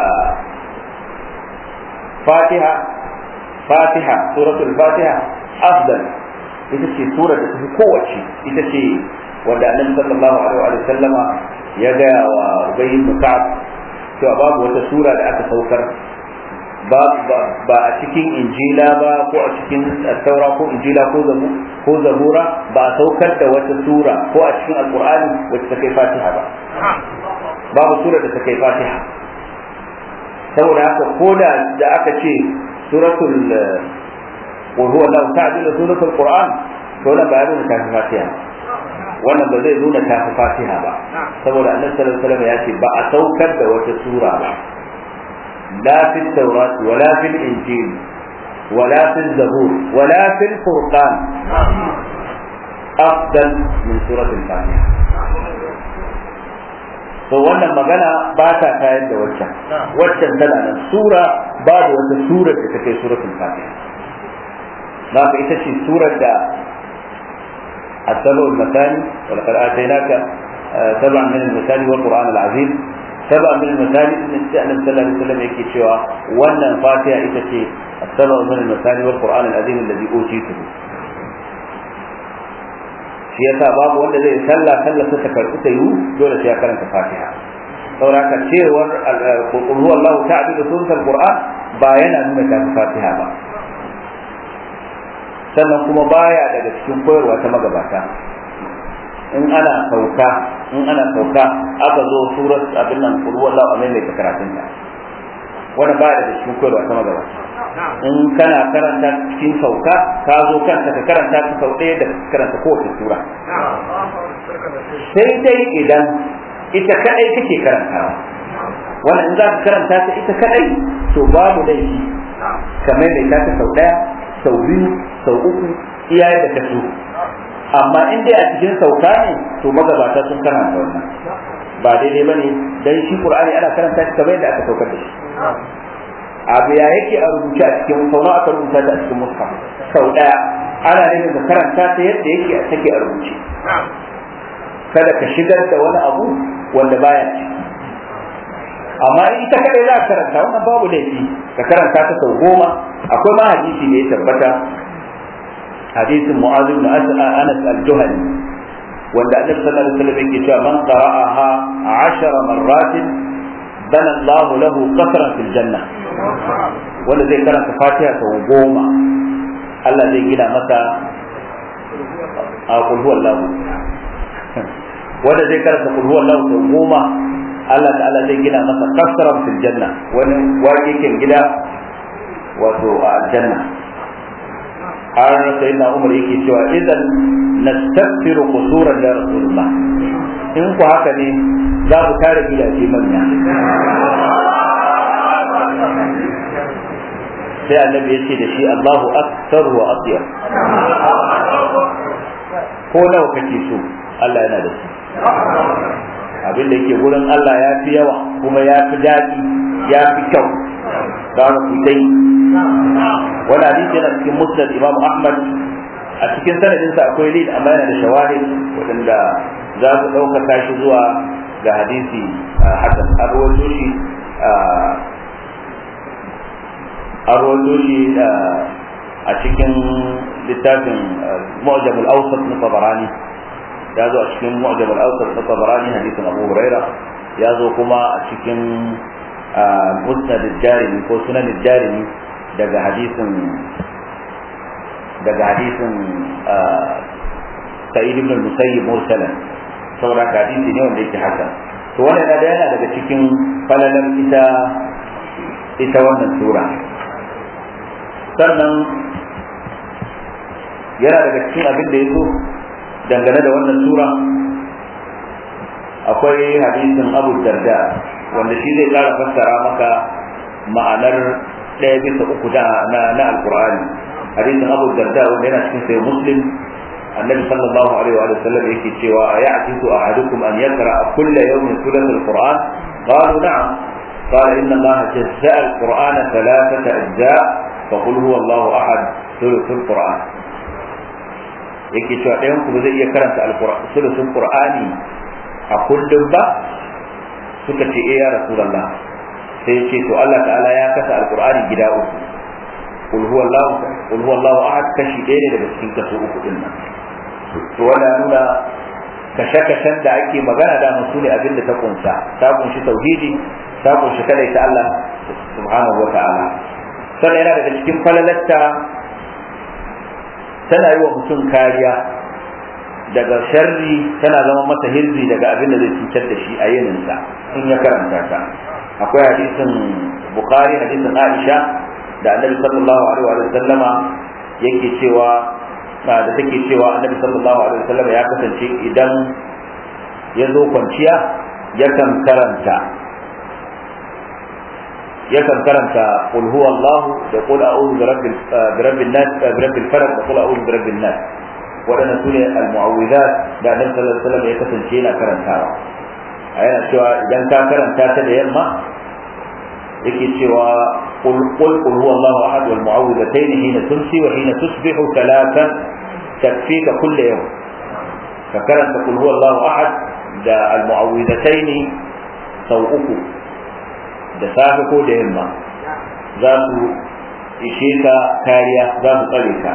fatiha fatiha suratul fatiha afdal ita ce sura da tafi kowace ita ce wanda annabi sallallahu alaihi wa sallama ya ga wa ubay ibn ka'ab cewa babu wata sura da aka saukar ba a cikin injila ba ko a cikin taura ko injila ko zabu ko zabura ba a saukar da wata sura ko a cikin alqur'ani wacce ta kai fatiha ba babu sura da ta kai fatiha saboda haka ko da da aka ce suratul qul huwa allah ta'ala suratul qur'an to wannan ba ya nuna ta fi fatiha wannan ba zai nuna ta fi fatiha ba saboda annabi sallallahu alaihi wasallam ya ce ba a saukar da wata sura ba لا في التوراة ولا في الإنجيل ولا في الزبور ولا في الفرقان أفضل من سورة الفاتحة to wannan magana ba ta tayar da waccan waccan tana nan sura babu wata surar da ta kai suratul fatiha na ka ita ce surar da السبع المثاني ولقد آتيناك سبعا من المثاني والقرآن العظيم سبع من المثاني من النبي صلى الله عليه وسلم يكي شوى وانا الفاتحة إتتي السبع من المثاني والقرآن العظيم الذي أوتيته shi yasa babu wanda zai sallah sallah ta karɓi ta yiwu dole sai ya karanta fatiha saboda ka cewar qul huwallahu ta'ala da sunan qur'an ba yana nuna ta fatiha ba sannan kuma baya daga cikin koyarwa ta magabata in ana sauka in ana sauka aka zo surat abin nan qul huwallahu amai mai karatun ta wanda baya daga cikin koyarwa ta magabata in kana karanta cikin sauka ka zo kanta ka karanta ta sau ɗaya da karanta kowace sura sai dai idan ita kadai kake karantawa wannan in za ka karanta ta ita kadai to babu laifi kamar da ta ta sau ɗaya sau biyu sau uku iyaye da ka so amma in dai a cikin sauka ne to magabata sun karanta wannan ba daidai bane dan shi qur'ani ana karanta shi kamar yadda aka saukar da shi abu ya yake a rubuce a cikin sau nawa aka rubuta ta a cikin mushaf sau daya ana nufin ka karanta ta yadda yake a take a rubuce kada ka shigar da wani abu wanda baya ciki amma in ita kadai za ka karanta wannan babu laifi ka karanta ta sau goma akwai ma hadisi da ya tabbata hadisin mu'adh ibn anas al-juhani wanda annabi sallallahu alaihi wasallam yake cewa man qara'aha 10 marratin bana Allah lahu qasran fil janna wanda zai karanta Fatiha sau goma Allah zai gina masa a kulhu wallahu wanda zai karanta kulhu wallahu sau goma Allah ta'ala zai gina masa qasran fil janna wani wakikin gida wato a aljanna har sai na umar yake cewa idan nastaghfiru qusuran da rasulullah in ku haka ne za ku tare gidaje manya sai annabi ya ce da shi Allahu aktar wa atyab ko nawa kake so Allah yana da su abin da yake gurin Allah ya fi yawa kuma ya fi daɗi ya fi kyau ga ku dai wani hadisi yana cikin musnad Imam Ahmad a cikin sanadinsa akwai lid amma yana da shawahid waɗanda za su ɗaukaka shi zuwa ga hadisi hasan arwato shi arwato shi a cikin littafin mu'jamul awsat na tabarani ya zo a cikin mu'jamul awsat na tabarani hadisin abu huraira ya zo kuma a cikin musnad jarimi ko sunan jarimi daga hadisin daga hadisin sa'id ibn al-musayyib mursalan saboda hadisi ne wanda yake haka to wannan da yana daga cikin falalar ita ita wannan sura sannan yana daga cikin abin da ya so dangane da wannan sura akwai hadisin abu darda wanda shi zai kara fassara maka ma'anar ɗaya bisa uku na na alkur'ani hadisin abu darda wanda yana cikin sai muslim annabi sallallahu alaihi wa sallam yake cewa ya'tisu ahadukum an yaqra kull yawmin thuluth alquran qalu na'am قال إن الله جزاء القرآن ثلاثة أجزاء فقل هو الله أحد ثلث القرآن yake cewa ɗayan ku zai iya karanta sulusun qur'ani a kullum ba suka ce eh ya rasulullah sai ya ce to Allah ta'ala ya kasa alqur'ani gida uku qul huwallahu qul huwallahu ahad kashi ɗaya ne daga cikin kaso uku din nan to wannan nuna kashe-kashen da ake magana da musu ne abin da ta kunsa ta kunshi tauhidi ta kunshi kadai ta Allah subhanahu wa ta'ala sannan yana daga cikin falalatta tana yi wa mutum kariya daga sharri tana zama masa hirzi daga abin da zai cutar da shi a yininsa in ya karanta ta akwai hadisin bukhari hadisin aisha da annabi sallallahu alaihi wa sallama yake cewa da take cewa annabi sallallahu alaihi wa sallama ya kasance idan ya zo kwanciya yakan karanta yakan karanta qul huwallahu da qul a'udhu bi rabbil bi rabbin nas bi rabbil falaq da qul a'udhu bi rabbin nas wadannan sune al-mu'awwidat da annabi sallallahu alaihi wasallam ya kasance yana karantawa a yana cewa idan ka karanta ta da yamma yake cewa qul qul qul huwallahu ahad wal mu'awwidatayn hina tumsi wa hina tusbihu thalathan takfika kull yawm ka karanta qul huwallahu ahad da al-mu'awwidatayn sau uku da safe ko da yamma za su ishe ka kariya za su tsare ka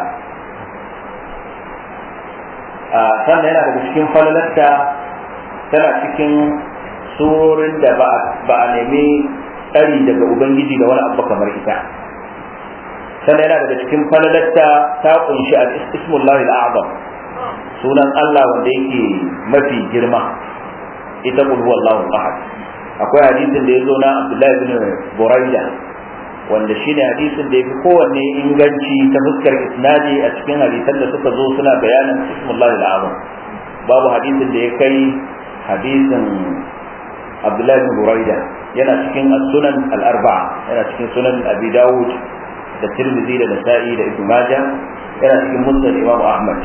sannan yana daga cikin falalarta tana cikin surorin da ba a nemi tsari daga ubangiji da wani abu kamar ita sannan yana daga cikin falalarta ta kunshi al-ismullahi al-a'zam sunan Allah wanda yake mafi girma ita qul huwallahu ahad akwai hadisin da ya zo na Abdullahi bin Buraida wanda shine hadisin da ya fi kowanne inganci ta fuskar isnadi a cikin hadisan da suka zo suna bayanin ismullah al-azam babu hadisin da ya kai hadisin Abdullahi bin Buraida yana cikin as-sunan al-arba'a yana cikin sunan Abi Dawud da Tirmidhi da Nasa'i da Ibn Majah yana cikin Musnad Imam Ahmad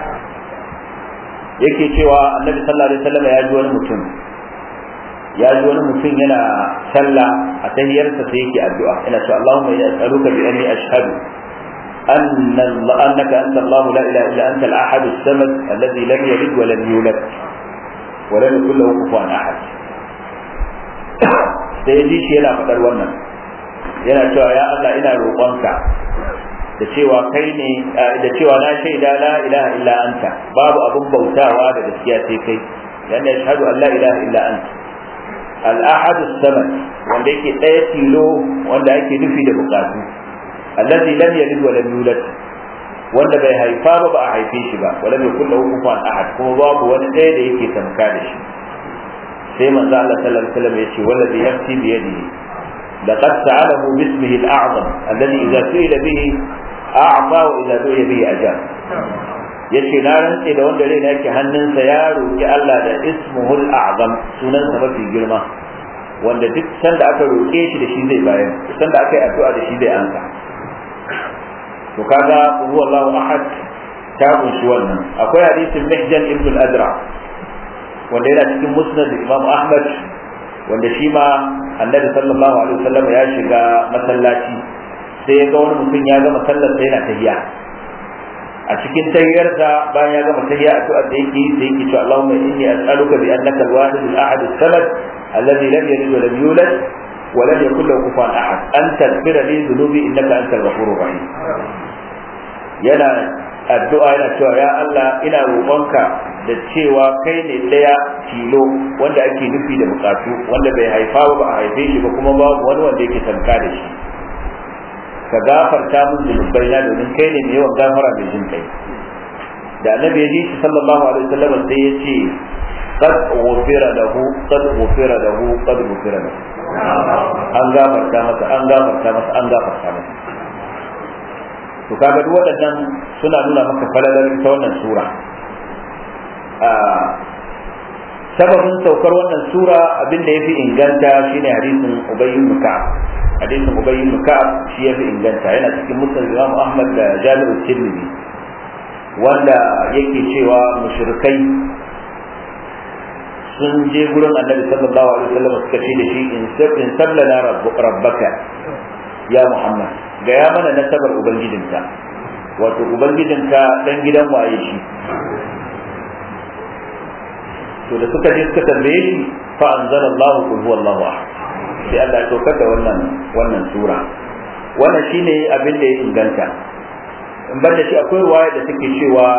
yake cewa Annabi sallallahu alaihi wasallam ya ji wani mutum ya ji wani mutum yana sallah a tahiyarsa sai yake addu'a yana cewa Allahumma ya as'aluka bi anni ashhadu anna annaka anta Allah la ilaha illa anta al-ahad as-samad alladhi lam yalid wa lam yulad wa lam yakul lahu kufuwan ahad sai ji shi yana faɗar wannan yana cewa ya Allah ina roƙonka da cewa kai ne da cewa na shaida la ilaha illa anta babu abun bautawa da gaskiya sai kai yana yashhadu an la ilaha illa anta al'ahadu samad wanda yake ɗaya tilo wanda ake nufi da bukatu allazi lam yalid wa lam yulad wanda bai haifa ba ba a haife shi ba wala bai kullu kufuwan ahad kuma babu wani ɗaya da yake tamka da shi sai manzo Allah sallallahu alaihi wasallam yace wallazi yafti bi yadihi laqad sa'alahu bismihi al-a'zam alladhi idza su'ila bihi a'ta wa idza du'iya bihi ajab yace na rantse da wanda rai yake hannunsa ya roki Allah da ismuhul a'zam sunansa mafi girma wanda duk sanda aka roke shi da shi zai bayar sanda aka yi addu'a da shi zai ansa to kaga huwa Allahu ahad ta kunshi wannan akwai hadisin Mihjan ibn al-Adra wanda yana cikin musnad Imam Ahmad wanda shi ma annabi sallallahu alaihi wasallam ya shiga masallaci sai ya ga wani mutum ya gama sallar sai yana tahiyya a cikin tahiyyarsa bayan ya gama tahiyya a tu'ar da yake sai yake cewa Allahumma inni as'aluka bi annaka al-wahid al-ahad as-samad alladhi lam yalid wa lam yulad wa lam yakul lahu kufuwan ahad an taghfira li dhunubi innaka antal ghafurur rahim yana addu'a yana cewa ya Allah ina roƙonka da cewa kai ne ɗaya tilo wanda ake nufi da bukatu wanda bai haifa ba a haife shi ba kuma babu wani wanda yake tanka da shi ka gafarta min zunubai na domin kai ne mai yawan gafara mai jin kai da annabi ya ji shi sallallahu alaihi wasallam sai ya ce qad ghufira lahu qad ghufira lahu qad ghufira lahu an gafarta masa an gafarta masa an gafarta masa to kaga duk waɗannan suna nuna maka falalar ita wannan sura sababin saukar wannan sura abin da yafi inganta shine hadisin Ubay ibn Ka'ab hadisin Ubay ibn Ka'ab shi yafi inganta yana cikin musnad Imam Ahmad da Jami'u Tirmidhi wanda yake cewa mushrikai sun je gurin Annabi sallallahu alaihi wasallam suka ce da shi in sablana rabbaka ya Muhammad ga ya mana nasabar ubangijinka wato ubangijinka dan gidan waye shi to da suka je suka tambaye shi fa anzalallahu qul huwallahu ahad sai Allah ya saukar da wannan wannan sura wannan shine abin da ya inganta in banda shi akwai ruwaya da take cewa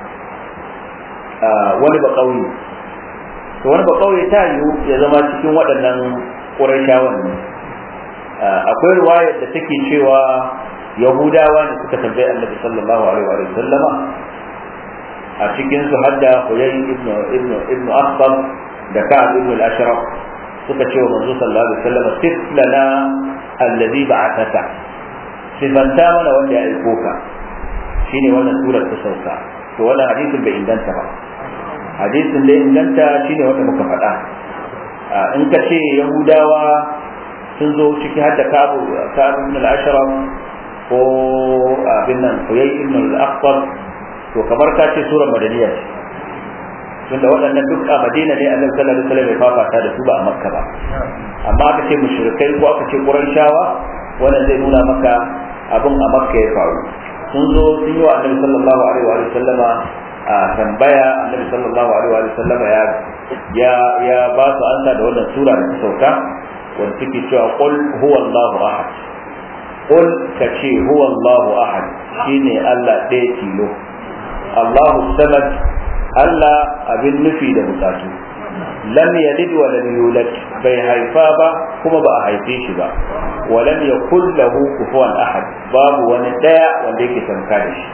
wani ba kauye to wani ba kauye ta yiwu ya zama cikin waɗannan ƙurashawan ne akwai ruwayar da take cewa yahudawa ne suka tambayi annabi sallallahu alaihi wa sallama a cikin su hadda huyay ibn ibn ibn akhtab da ka'ab ibn al-ashraf suka ce wa manzo sallallahu alaihi wa sallam sif lana alladhi ba'athaka sifanta mana wanda ya aiko ka shine wannan surar ta sauka to wannan hadisin bai inganta ba hadisin da inganta shine wanda muka faɗa in ka ce yahudawa sun zo ciki har da kabu kabu ibn al-ashraf ko abin nan huyay ibn al-akhtar to kamar ka ce surar madaniya ce tunda waɗannan duk a madina ne annabi sallallahu alaihi wasallam ya fafata da su ba a makka ba amma aka ce mushrikai ko aka ce qurayshawa wannan zai nuna maka abin a makka ya faru sun zo sun yi wa annabi sallallahu alaihi wa sallama a tambaya annabi sallallahu alaihi wa sallama ya ya ya ba su ansa da wannan sura da ta sauka wanda take cewa qul huwallahu ahad qul ka ce huwallahu ahad shine Allah ɗaya tilo Allahu samad Allah abin nufi da bukatu lam yalid wa lam yulad bai haifa ba kuma ba a haife shi ba wa lam yakul lahu kufuwan ahad babu wani daya wanda yake tanka da shi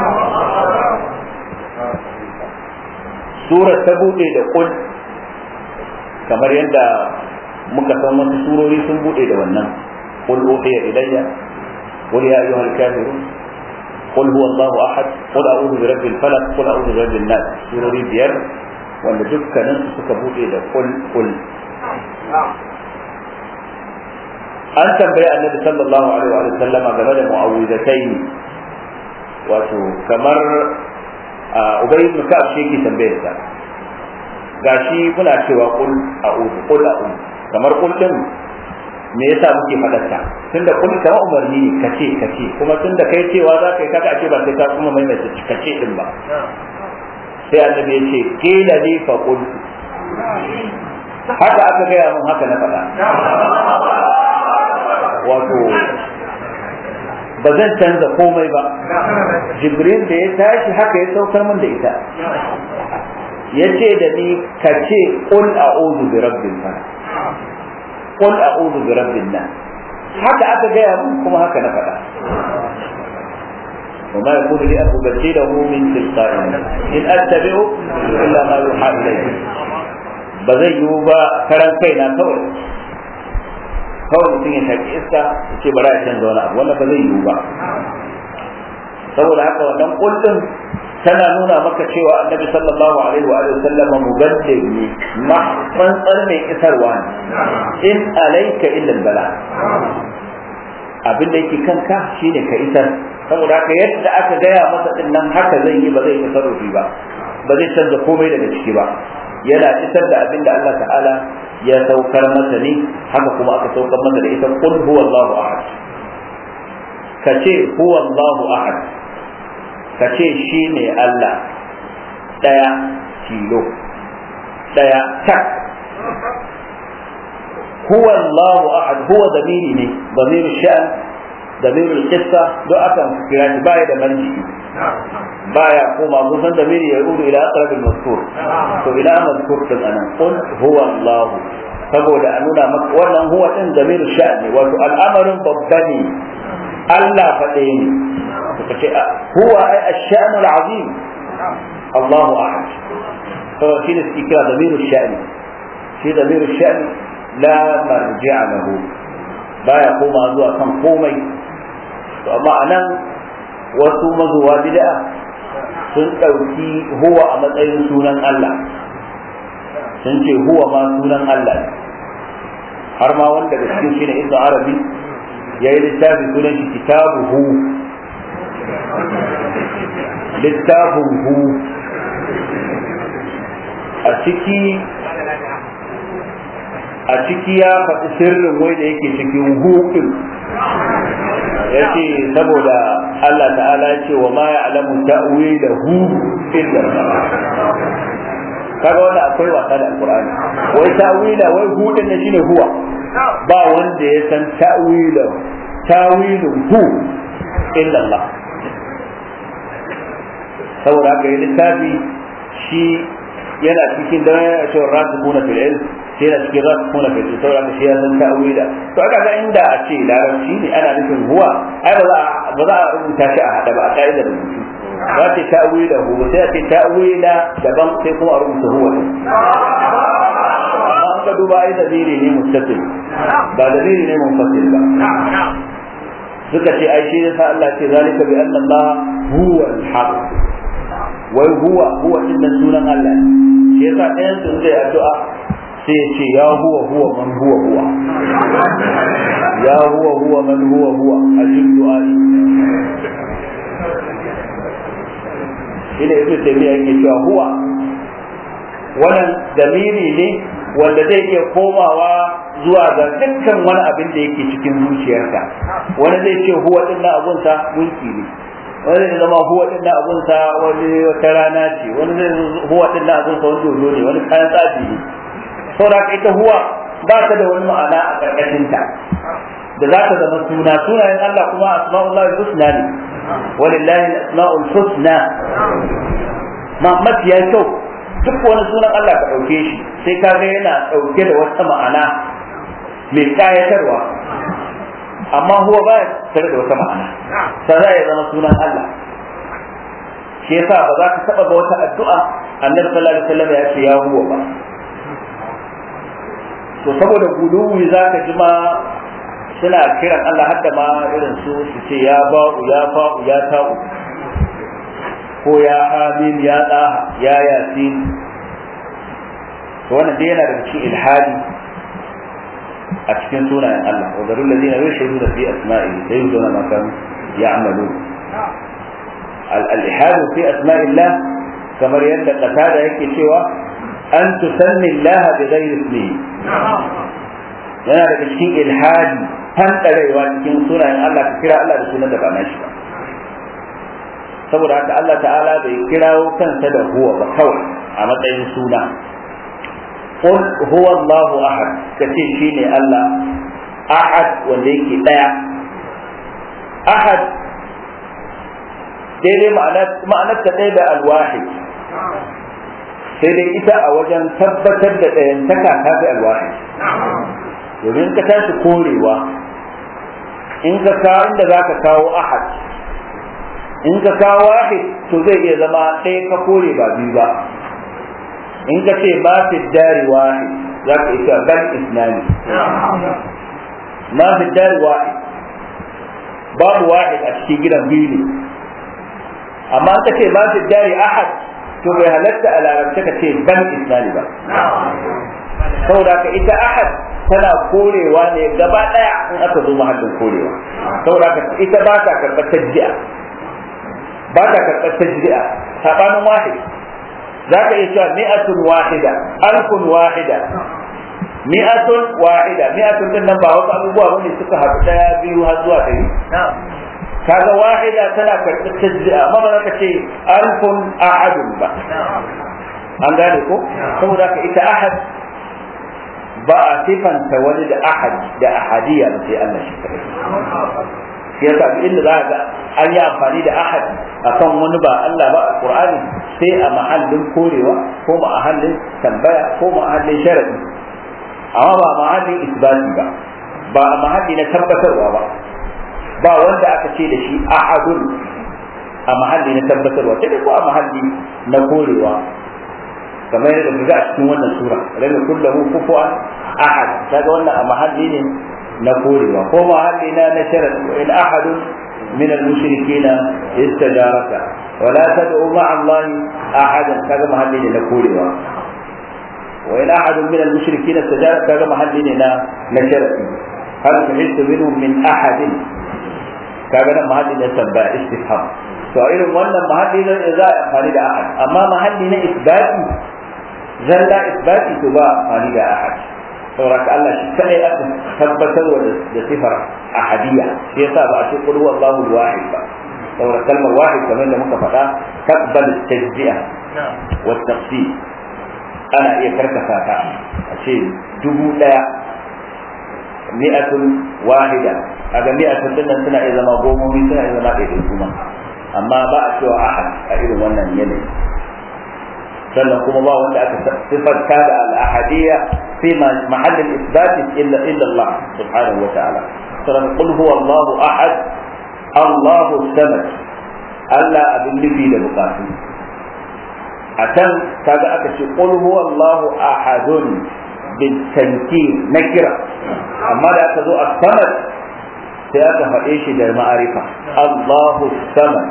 sura ta bude da kul kamar yadda muka san wasu surori sun bude da wannan qul uhiya ilayya qul ya ayyuhal kafirun قل هو الله احد قل اعوذ برب الفلق قل اعوذ برب الناس سوري biyar wanda dukkanin su suka bude da kul kul an tambayi annabi sallallahu alaihi wa sallama game da mu'awwidatayn wato kamar ubay ibn ka'ab shi yake tambayar sa gashi muna cewa kul a'udhu kul a'udhu kamar kul din me yasa muke fadarta tunda kun kama umarni ne kace kace kuma tunda kai cewa za ka yi kaga ce ba sai ka kuma mai mai kace din ba sai annabi ya ce kila li fa qul haka aka gaya mun haka na faɗa wato ba zan canza komai ba jibril da ya tashi haka ya saukar min da ita ya ce da ni ka ce qul a'udhu bi rabbil falaq qul a'udhu bi rabbin nas haka aka gaya mun kuma haka na faɗa وما يكون لي أن أبدله من تلقاء إن أتبع إلا ما يوحى إليه بزي يوبا كران كينا كوي kawai mutum ya shaƙi iska ya ce bari a canza wani abu wannan ba zai yiwu ba saboda haka wannan kullum tana nuna maka cewa annabi sallallahu alaihi wa alihi sallama mubaddir ne ma tsantsar mai isarwa ne in alaika illa bala abin da yake kanka shine ka isar saboda haka yadda aka gaya masa din nan haka zai yi ba zai tasarrufi ba ba zai canza komai daga ciki ba yana isar da abin da Allah ta'ala ya saukar masa ne haka kuma aka saukar masa da ita qul huwallahu ahad kace huwallahu ahad kace shine Allah daya tilo daya tak huwallahu ahad huwa damiri ne damir sha'an damir al-qissa do akan kira shi baya da marji baya koma kun san damiri ya yudu ila aqrab al-mazkur to ila mazkur din anan qul huwallahu saboda a nuna maka wannan huwa din damir sha'an ne wato al'amarin babba ne Allah faɗe ne suka ce huwa ai ash-sha'nu al-azim Allahu ahad to shi ne suke kira damiru sha'ni shi damiru sha'ni la marji'a lahu baya koma zuwa kan komai to amma anan wasu mazuwa bid'a sun ɗauki huwa a matsayin sunan Allah sun ce huwa ma sunan Allah ne har ma wanda da cikin shi ne ibnu arabi ya yi littafi sunan shi kitabu hu littafin hu a ciki a ciki ya faɗi sirrin wai da yake cikin hu ɗin ya ce saboda Allah ta'ala ya ce wa ma ya alamu ta'wila hu illa kaga wanda akwai wasa da alqur'ani wai ta'wila wai hu din ne shine huwa ba wanda ya san ta'wila ta'wilun hu illa Allah saboda haka yi littafi shi yana cikin da ya ce rasu kuna fil ilm sai yana cikin rasu kuna fil ilm saboda haka shi ya san ta'wila to aka ga inda a ce larabci ne ana nufin huwa ai ba za a ba za a rubuta shi a hada ba a ka'idar rubutu za ta ta'wila hu sai a ce ta'wila daban sai kuma a rubuta huwa amma an ka duba ai dalili ne mustatil ba dalili ne munfasil ba suka ce ai shi yasa Allah ce zalika bi anna Allah huwa al-haq wai huwa huwa din sunan Allah shi yasa ɗayan sun zai addu'a sai ya ce ya huwa huwa man huwa huwa ya huwa huwa man huwa huwa ajib du'ai ina ibnu taymiya yake cewa huwa wannan damiri ne wanda zai iya komawa zuwa ga dukkan wani abin da yake cikin zuciyarka wani zai ce huwa din na abunsa gunki ne wani zai zama huwa din na abunsa wani wata rana ce wani zai huwa din na abunsa wani dodo ne wani kayan tsafi ne saboda ita huwa ba ta da wani ma'ana a karkashin ta da za ta zama suna sunayen Allah kuma asma'ullahi husna ne walillahi asma'ul husna ma mafiya kyau duk wani sunan Allah ka ɗauke shi sai ka ga yana ɗauke da wata ma'ana mai ƙayatarwa amma huwa ba ya tare da wata ma'ana sai za ya zama sunan Allah shi yasa ba za ka taɓa ga wata addu'a annabi sallallahu alaihi wasallam ya ce ya huwa ba to saboda guluwi za ka ji ma suna kiran Allah hadda ma irin su su ce ya ba'u ya fa'u ya ta'u ko ya amin ya ɗaha ya yasin to wannan dai yana da cikin ilhadi a cikin sunayen Allah wa zarul ladina yashhaduna fi asma'ihi la yuzuna ma kanu ya'malun al-ilhad fi asma'illah kamar yadda qatada yake cewa an tusanni Allah bi ghairi ismihi yana daga cikin ilhadi fantarewa cikin sunayen Allah ka kira Allah da sunan da ba nashi ba saboda haka Allah ta'ala bai kirawo kansa da huwa ba kawai a matsayin suna qul huwa Allahu ahad kace shine Allah ahad wanda yake daya ahad daidai ma'anar ta ɗaya da alwahid sai dai ita a wajen tabbatar da ɗayantaka ta fi alwahid domin ka tashi korewa in ka kawo inda za ka kawo ahad in ka kawo wahid to zai iya zama ɗaya ka kore ba biyu ba in ka ce ma fi dari wahid za ka isa bal isnani ma fi dari wahid babu wahid a cikin gidan biyu ne amma ka ce ma fi dari ahad to bai halatta a larabce ka ce bal isnani ba saboda ka ita ahad tana korewa ne gaba daya in aka zo mahallin korewa saboda ka ita ba ta karɓar tajjiya ba ta karɓar tajjiya sabanin wahid za ka iya cewa mi'atun wahida alfun wahida mi'atun wahida mi'atun din nan ba wasu abubuwa bane suka haɗu daya biyu har zuwa ɗari kaga wahida tana karɓar tajjiya amma ba za ka ce alfun ahadun ba an gane ko saboda ka ita ahad ba a sifanta wani da ahad da ahadiyya ba sai Allah shi kadai shi yasa duk inda za ga an yi amfani da ahad akan wani ba Allah ba a Qur'ani sai a mahallin korewa ko mahallin tambaya ko mahallin sharadi amma ba mahallin isbati ba ba a mahalli na tabbatarwa ba ba wanda aka ce da shi ahadun a mahalli na tabbatarwa sai ko a mahalli na korewa kamar yadda ku ga a cikin wannan sura lam kullahu kufuwan ahad kaga wannan a mahalli ne na korewa ko mahalli na na sharat in ahadun min al-mushrikeena istajaraka wa la tad'u ma'a Allah ahadan kaga mahalli ne na korewa wa in ahadun min al-mushrikeena istajaraka kaga mahalli ne na na sharati hal tuhittu minhum min ahadin kaga nan mahalli ne tambaya istifham to irin wannan mahalli ne za a amfani da ahad amma mahalli na isbati zalla isbati to ba amfani da ahad saboda Allah shi kadai aka tabbatar da sifar ahadiyya shi yasa ba a ce qul huwallahu wahid ba saboda kalmar wahid kamar da muka faɗa taqbal tajzi'a wa tafsir ana iya karkasa ta a ce dubu daya mi'atun wahida kaga mi'atun din nan suna iya zama gomomi suna iya zama ɗaiɗai kuma amma ba a cewa ahad a irin wannan yanayi sannan kuma ba wanda aka sifarta da al-ahadiyya fi mahall al-isbat illa illa Allah subhanahu wa ta'ala sannan qul huwa Allah ahad Allah samad Allah abin nufi da bukatu a can kaga aka ce qul huwa Allah ahadun bil tankir nakira amma da aka zo a samad sai aka faɗe shi da ma'arifa Allahu samad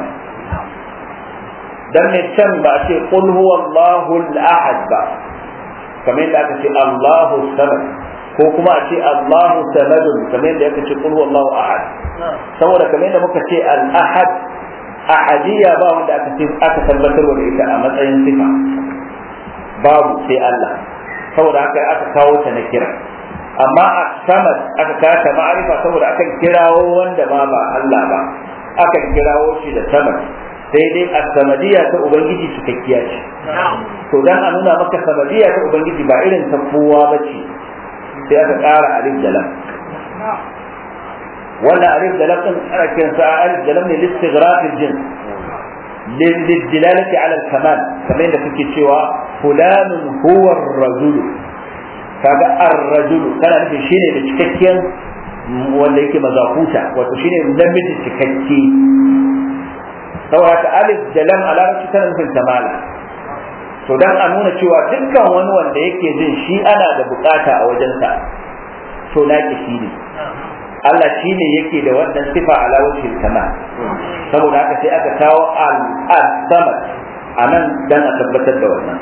dan mai can ba a ce qul huwa Allahu al-ahad ba kamar yadda aka ce Allahu samad ko kuma a ce Allahu samadun kamar yadda aka ce qul huwa Allahu ahad saboda kamar yadda muka ce al-ahad ahadiyya ba wanda aka ce aka tabbatar da ita a matsayin sifa babu sai Allah saboda haka aka kawo ta na kira amma a samad aka kawo ta ma'arifa saboda aka kirawo wanda ma ba Allah ba aka kirawo shi da samad sai dai a samadiya ta ubangiji cikakkiya ce to dan a nuna maka samadiya ta ubangiji ba irin ta kowa ba ce sai aka ƙara alif da lam wannan alif da lam din ana kiran sa alif da lam ne listighraq al-jins للدلالة على الكمال كما إنك cewa فلان هو الرجل kaga ar-rajulu kana nufin shine da cikakken wanda yake mazakuta wato shine namiji cikakke saboda alif da lam a larabci tana nufin tamala to dan a nuna cewa dukkan wani wanda yake jin shi ana da bukata a wajensa to naki shi ne Allah shi ne yake da wannan sifa ala wajhil kamal saboda haka sai aka kawo al-samad anan dan a tabbatar da wannan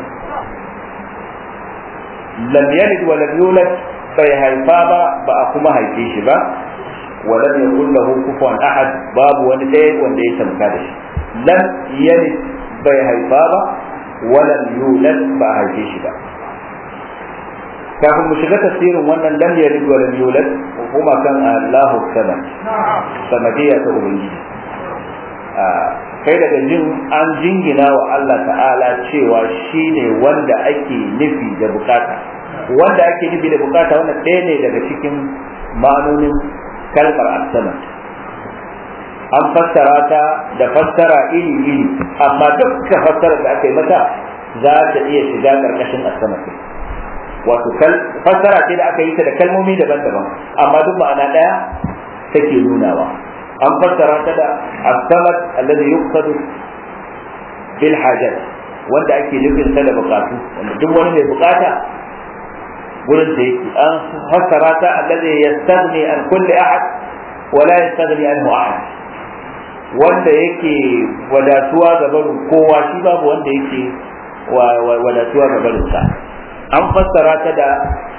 lam yalid wa lam yulad bai haifa ba ba a kuma haife shi ba wa lam yakul lahu kufuwan ahad babu wani ɗaya wanda ya tamka da shi lam yalid bai haifa ba wa lam yulad ba a haife shi ba kafin mu shiga tafsirin wannan lam yalid wa lam yulad kuma kan Allahu samad samadiyya ta ubangiji kai daga jin an jingina wa Allah ta'ala cewa shine wanda ake nufi da bukata wanda ake nufi da bukata wannan ɗaya ne daga cikin ma'anonin kalmar as-samad an fassara ta da fassara iri iri amma dukkan fassara da aka yi mata za ta iya shiga karkashin as-samad wato fassara ce da aka yi ta da kalmomi daban-daban amma duk ma'ana ɗaya take nunawa an fassara ta da as-samad alladhi yuqsadu bil hajat wanda ake nufin sa da bukatu wanda duk wani mai bukata gurin da yake an fassara ta alladhi yastaghni an kulli ahad wa la yastaghni anhu ahad wanda yake wadatuwa ga barin kowa shi babu wanda yake wadatuwa ga barin sa an fassara ta da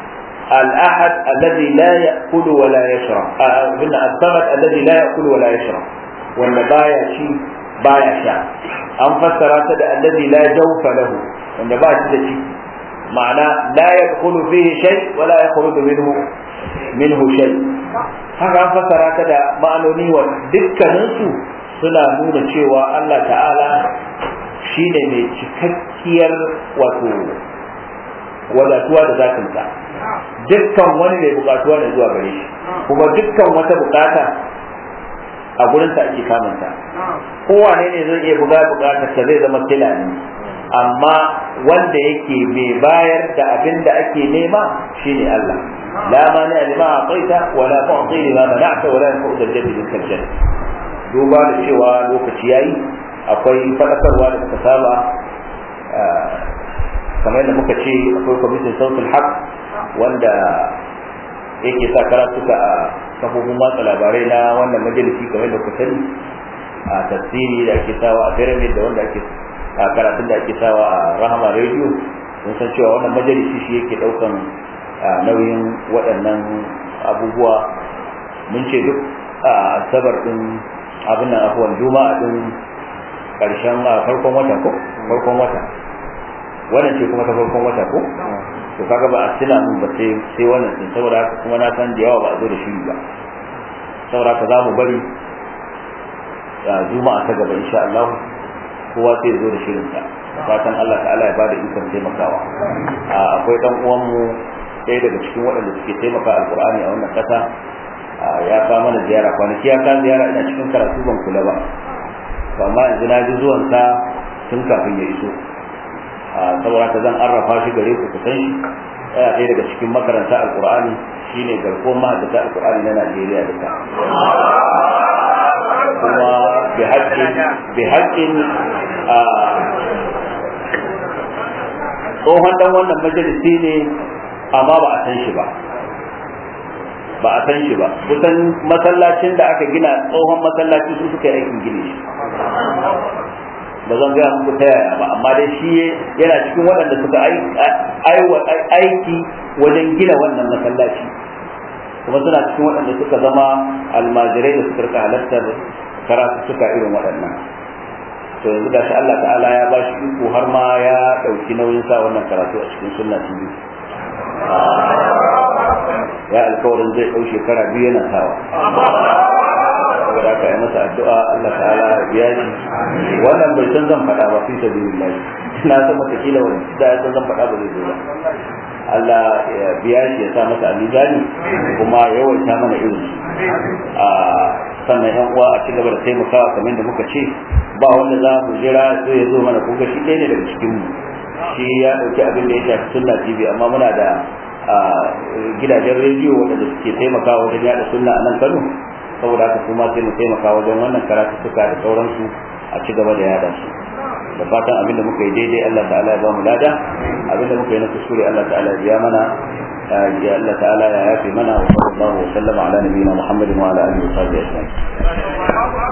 al-ahad alladhi la ya'kulu wa la yashrab abinda as-samad alladhi la ya'kulu wa la yashrab wanda baya ci baya sha an fassara ta da alladhi la jawfa lahu wanda ba shi da ciki ma'ana la yadkhulu fihi shay wa la yakhruju minhu minhu shay haka an fassara ta da ma'anoni wa dukkaninsu suna nuna cewa Allah ta'ala shi ne mai cikakkiyar wato wadatuwa da zatinsa dukkan wani mai bukatuwa da zuwa gare shi kuma dukkan wata bukata a gurinsa ake kamanta kowane ne zai iya buga bukatarsa zai zama tila ne amma wanda yake mai bayar da abin da ake nema shine Allah la mani lima a'taita wa la tu'ti lima mana'ta wa la yanfa'u al-jadd bil jadd duba da cewa lokaci yayi akwai fadakarwa da muka saba kamar da muka ce akwai kwamitin sautul haq wanda yake sa karatuka a kafofin watsa labarai na wannan majalisi kamar da kuka sani a tasiri da ake sawa a pyramid da wanda ake a karatun da ake sawa a rahama radio mun san cewa wannan majalisi shi yake daukan nauyin waɗannan abubuwa mun ce duk a asabar din abin nan afuwan juma'a din karshen farkon wata ko farkon wata wannan ce kuma ta farkon wata ko to kaga ba a tuna mun ba sai sai wannan din saboda haka kuma na san da yawa ba a zo da shi ba saboda haka za mu bari juma'a ta gaba insha Allah kowa sai zo da shirin sa fatan Allah ta'ala ya bada ikon taimakawa akwai dan uwan mu ɗaya daga cikin waɗanda suke taimaka alqur'ani a wannan ƙasa ya ka mana ziyara kwanaki ya ka ziyara ina cikin karatu ban kula ba to amma yanzu na ji zuwan sa tun kafin ya iso saboda haka zan arrafa shi gare ku kusan shi ɗaya ɗaya daga cikin makaranta alqur'ani shine garkuwar mahaddata alqur'ani na Najeriya duka kuma bi haƙƙin bi haƙƙin tsohon dan wannan majalisi ne amma ba a san shi ba ba a san shi ba kusan masallacin da aka gina tsohon masallaci su suka yi aikin gine shi ba zan gaya muku ta yaya ba amma dai shi yana cikin waɗanda suka aiki wajen gina wannan masallaci kuma suna cikin waɗanda suka zama almajirai da suka rika halartar karatu suka irin waɗannan to yanzu da shi Allah ta'ala ya ba shi iko har ma ya ɗauki nauyin sa wannan karatu a cikin sunna TV ya alkawarin zai ɗau shekara biyu yana sawa saboda aka yi masa addu'a Allah ta'ala ya biya shi wannan bai san zan faɗa ba fi sabilillah na san mata kila wani da ya san zan faɗa ba zai zo ba Allah ya biya shi ya sa masa a mizani kuma ya yawaita mana irin a sannan yan uwa a ci gaba da taimakawa kamar da muka ce ba wanda za mu jira sai ya zo mana kuka shi ɗaya ne daga cikin mu shi ya ɗauki abin da ya shafi sunna tv amma muna da gidajen rediyo waɗanda suke taimakawa wajen yaɗa sunna a nan kano saboda haka kuma sai mu taimaka wajen wannan karatuttuka da sauransu a ci gaba da yada su da fatan abin da muka yi daidai Allah ta'ala ya ba mu lada abin da muka yi na kuskure Allah ta'ala ya biya mana ya Allah ta'ala ya yafe mana wa sallallahu wa sallama ala nabiyina Muhammadin wa ala alihi wa sahbihi ajma'in